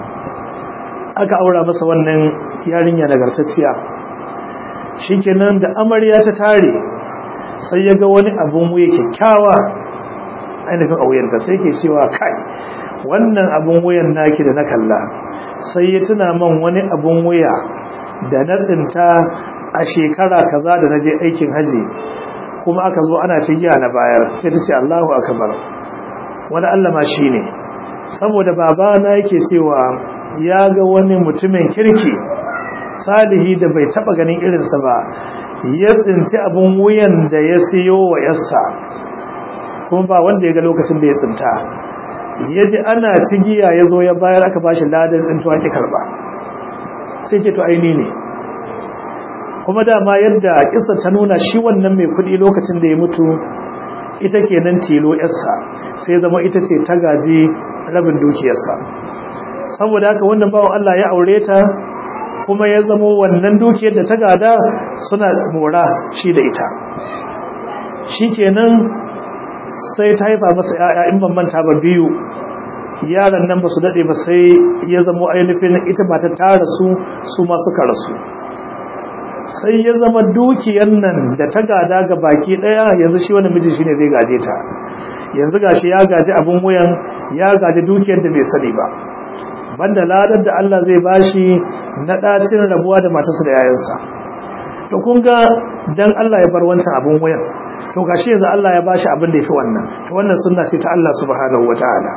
aka aura masa wannan yarinya nagartacciya shikenan da amarya ta tare sai ya ga wani abun wuya kyakkyawa ainihin a wuyarka sai ke cewa kai wannan abun wuyan naki da na kalla sai ya tuna man wani abun wuya da na tsinta a shekara kaza da na je aikin haji kuma aka zo ana cigiya na bayar sai ta ce Allahu akbar wani Allah ma shine saboda babana yake cewa ya ga wani mutumin kirki salihi da bai taba ganin irinsa ba ya tsinci abin wuyan da ya siyo wa yassa kuma ba wanda ya ga lokacin da ya tsinta ya ji ana cigiya ya zo ya bayar aka bashi ladan tsintuwa ki karba sai ce to aini ne kuma dama yadda kisa ta nuna shi wannan mai kudi lokacin da ya mutu ita kenan tilo yarsa sai zama ita ce ta gaji rabin dukiyarsa saboda haka wannan bawan Allah ya aure ta kuma ya zama wannan dukiyar da ta gada suna mora shi da ita shikenan sai ta haifa masa yaya in ban manta ba biyu yaran nan ba su dade ba sai ya zama ainihin ita ba ta tara su su ma suka rasu sai ya zama dukiyar nan da ta gada ga baki daya yanzu shi wani miji shine zai gaje ta yanzu gashi ya gaji abin wuyan ya gaji dukiyar da bai sani ba banda ladar da Allah zai bashi na dacin rabuwa da matarsa da yayansa to kun ga dan Allah ya bar wancan abin wuyan to gashi yanzu Allah ya bashi abin da yafi wannan to wannan sunna ce ta Allah subhanahu wataala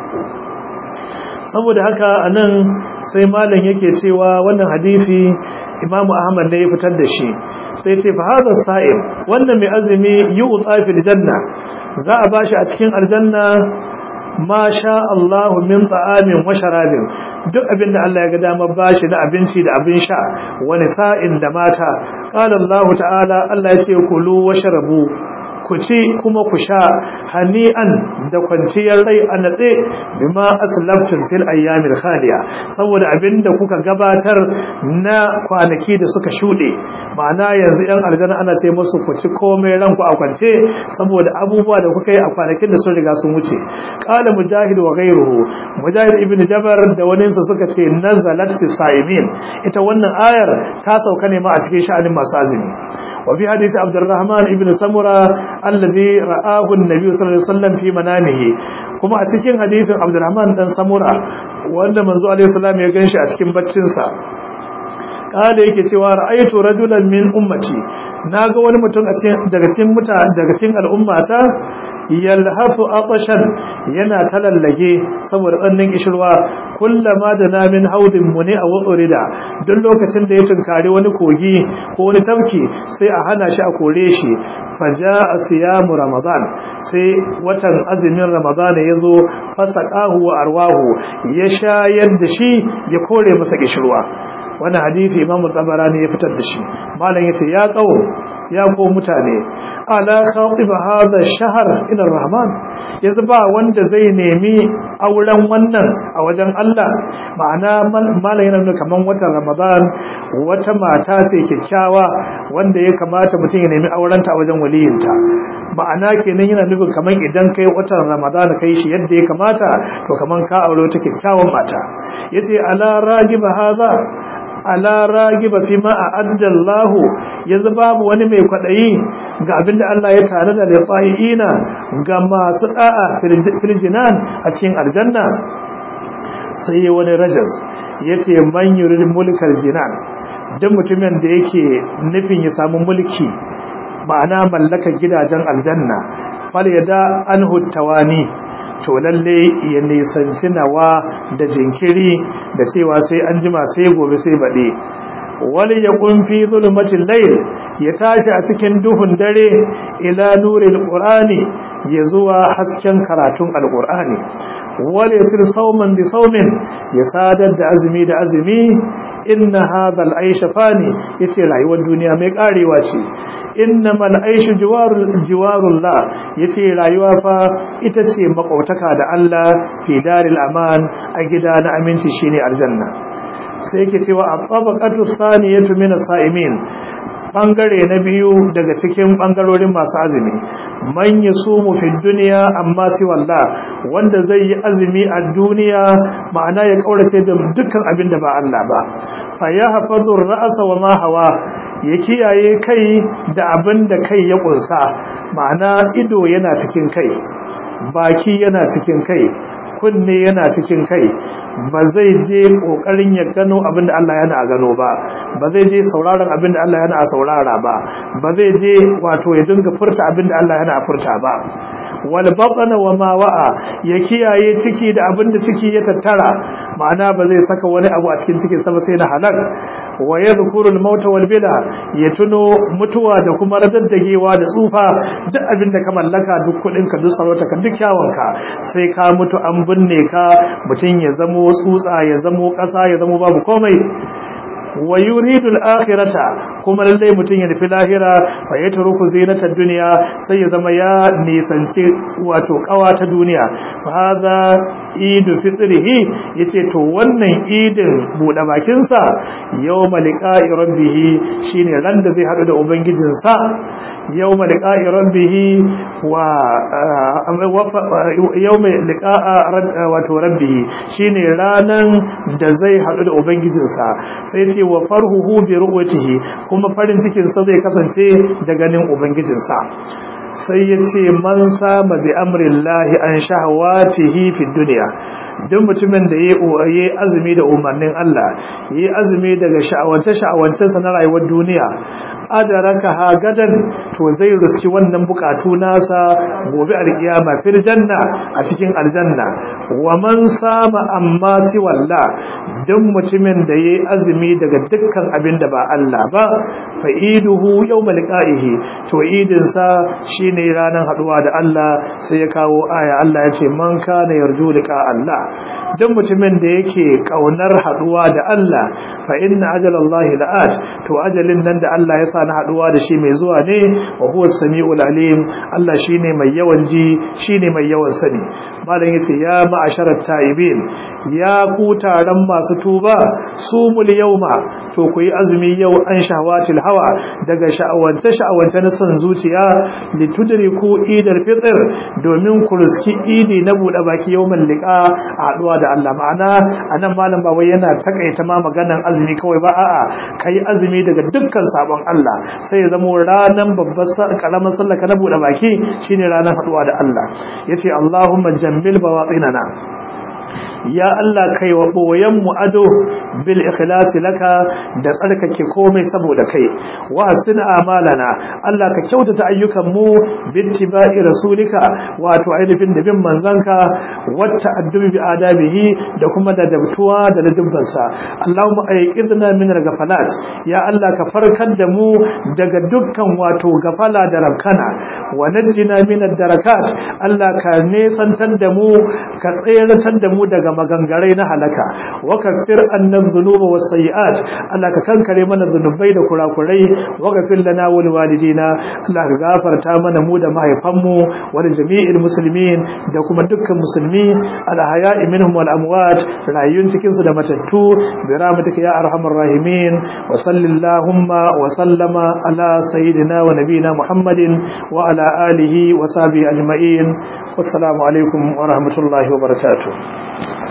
saboda haka anan sai malam yake cewa wannan hadisi Imam Ahmad ne ya fitar da shi sai ce fa hadha sa'im wannan mai azumi yu'ta fil janna za a bashi a cikin aljanna ma sha Allah min ta'amin wa sharabin duk abinda Allah ya ga dama bashi na abinci da abin sha wani sa'in da mata qala Allah ta'ala Allah ya ce kulu washrabu ku ci kuma ku sha hani'an da kwanciyar rai a natse bima aslabtum fil ayyamil khaliya saboda abinda kuka gabatar na kwanaki da suka shude ma'ana yanzu yan aljanna ana ce musu ku ci komai ranku a kwance saboda abubuwa da kuka yi a kwanakin da sun riga sun wuce qala mujahid wa ghayruhu mujahid ibn jabar da wani sa suka ce nazalat fi sa'imin ita wannan ayar ta sauka ne ma a cikin sha'anin masu azumi wa fi hadisi abdurrahman ibn samura alladhi ra'ahu an-nabi sallallahu alaihi wasallam fi manamihi kuma a cikin hadisin Abdurrahman dan Samura wanda manzo alaihi salam ya ganshi a cikin baccin sa kada yake cewa ra'aytu rajulan min ummati naga wani mutum a cikin daga cikin mutane daga cikin al'ummata yalhasu atashan yana talallage saboda tsannin kishirwa kullama da namin haudin muni a wutsurida duk lokacin da ya tunkari wani kogi ko wani tafki sai a hana shi a kore shi faja a siyamu ramadan sai watan azumin ramadan ya zo fasaqahu wa arwahu ya shayar da shi ya kore masa kishirwa wani hadisi imamu tabarani ya fitar da shi malam yace ya qawo ya ko mutane ala khatib hadha shahr ila rahman yanzu ba wanda zai nemi auren wannan a wajen Allah ma'ana malam yana nuna kaman watan ramadan wata mata ce kyakkyawa wanda ya kamata mutum ya nemi aurenta a wajen waliyinta ma'ana kenan yana nufin kaman idan kai watan ramadan kai shi yadda ya kamata to kaman ka aure wata kyakkyawan mata yace ala ragiba hadha ala ragiba fi ma a'adda Allah yanzu babu wani mai kwadayi ga abinda Allah ya tare da lifa'ina ga masu da'a filjinan a cikin aljanna sai wani rajas yace man yurid mulkal jinan dan mutumin da yake nufin ya samu mulki ma'ana mallakar gidajen aljanna fal yada anhu tawani to lalle ya nisanci nawa da jinkiri da cewa sai an jima sai gobe sai baɗe wani ya ƙunfi zulmatin layl ya tashi a cikin duhun dare ila nuril qur'ani ya zuwa hasken karatun alqur'ani wani ya sir sauman bi saumin ya sadar da azumi da azumi inna hadha al-aisha fani yace rayuwar duniya mai karewa ce innamal aishu jiwarul jiwarullah yace rayuwa fa ita ce makautaka da Allah fi daril aman a gida na aminci shine aljanna sai yake cewa at-tabaqatu thaniyatu min as-sa'imin bangare na biyu daga cikin bangarorin masu azumi man yasumu fi dunya amma si wallah wanda zai yi azumi a duniya ma'ana ya kaurace da dukkan abin da ba Allah ba fa yahfazu ar-ra'sa wa ma hawa ya kiyaye kai da abin da kai ya kunsa ma'ana ido yana cikin kai baki yana cikin kai kunne yana cikin kai ba zai je kokarin ya gano abin da Allah yana a gano ba ba zai je sauraron abin da Allah yana a saurara ba ba zai je wato ya dinga furta abin da Allah yana a furta ba wal batna wa ma wa'a ya kiyaye ciki da abin da ciki ya tattara ma'ana ba zai saka wani abu a cikin cikin sa ba sai na halal wa yadhkuru al-mauta wal bila ya tuno mutuwa da kuma radaddagewa da tsufa duk abin da ka mallaka duk kudin ka duk sarauta ka duk kyawun ka sai ka mutu an binne ka mutun ya zamo tsutsa ya zamo kasa ya zamo babu komai wa yuridu al-akhirata kuma lalle mutun ya nufi lahira fa yatruku zinata dunya sai ya zama ya nisanci wato kawa ta duniya fa hadha idu fitrihi yace to wannan idin bude bakin sa yawma liqa'i rabbih shine ran da zai hadu da ubangijin sa yawma liqa'i rabbih wa yawma liqa'a wato rabbih shine ranan da zai hadu da ubangijin sa sai ce wa farhuhu bi ru'yatihi kuma farin cikin sa zai kasance da ganin ubangijin sa sai ya ce man sama bi amrillahi an shahawatihi fi duniya duk mutumin da yayi azumi da umarnin Allah yayi azumi daga sha'awance sha'awance sa na rayuwar duniya adaraka ha gadan to zai ruski wannan bukatu nasa gobe alkiyama fil janna a cikin aljanna wa man sama amma si walla duk mutumin da yayi azumi daga dukkan abin da ba Allah ba fa iduhu yawmal qa'ihi to idin sa shine ranar haduwa da Allah sai ya kawo aya Allah ya ce man kana yarju liqa Allah duk mutumin da yake kaunar haduwa da Allah fa inna ajalallahi la'at to ajalin nan da Allah ya sa na haduwa da shi mai zuwa ne wa huwa samiul alim Allah shine mai yawan ji shine mai yawan sani malam yace ya ma'asharat taibin ya ku taron masu tuba sumul yawma to ku yi azumi yau an shahawatil hawa daga sha'awance sha'awance na son zuciya litudriku idar fitr domin ku riski idi na bude baki yawmal liqa a haduwa da da Allah ma'ana anan malam ba wai yana takaita ma maganan azumi kawai ba a'a kai azumi daga dukkan sabon Allah sai ya zama ranan babbar karamar sallah ka na bude baki shine ranar haduwa da Allah yace Allahumma jammil bawatinana ya Allah kai wa boyen mu ado bil ikhlasi laka da tsarkake komai saboda kai wa hasin amalana Allah ka kyautata ayyukan mu bittiba'i rasulika wato ainihin da bin manzanka wata addubi bi adabihi da kuma da dabtuwa da ladubban sa Allahumma ayqidna min al-ghafalat ya Allah ka farkar da mu daga dukkan wato gafala da rabkana wa najjina min ad-darakat Allah ka nesantar da mu ka tsayar da mu daga magangarai na halaka wa kaffir annan dhunuba was sayiat Allah ka kankare mana zunubai da kurakurai wa ghafir lana wal walidina Allah ka gafarta mana mu da mahaifanmu wa jami'il muslimin da kuma dukkan musulmi al ahya'i minhum wal amwat rayun cikin su da matattu bi rahmatika ya arhamar rahimin wa sallallahu wa sallama ala sayyidina wa nabina muhammadin wa ala alihi wa sahbihi ajma'in wassalamu alaikum wa rahmatullahi wa barakatuh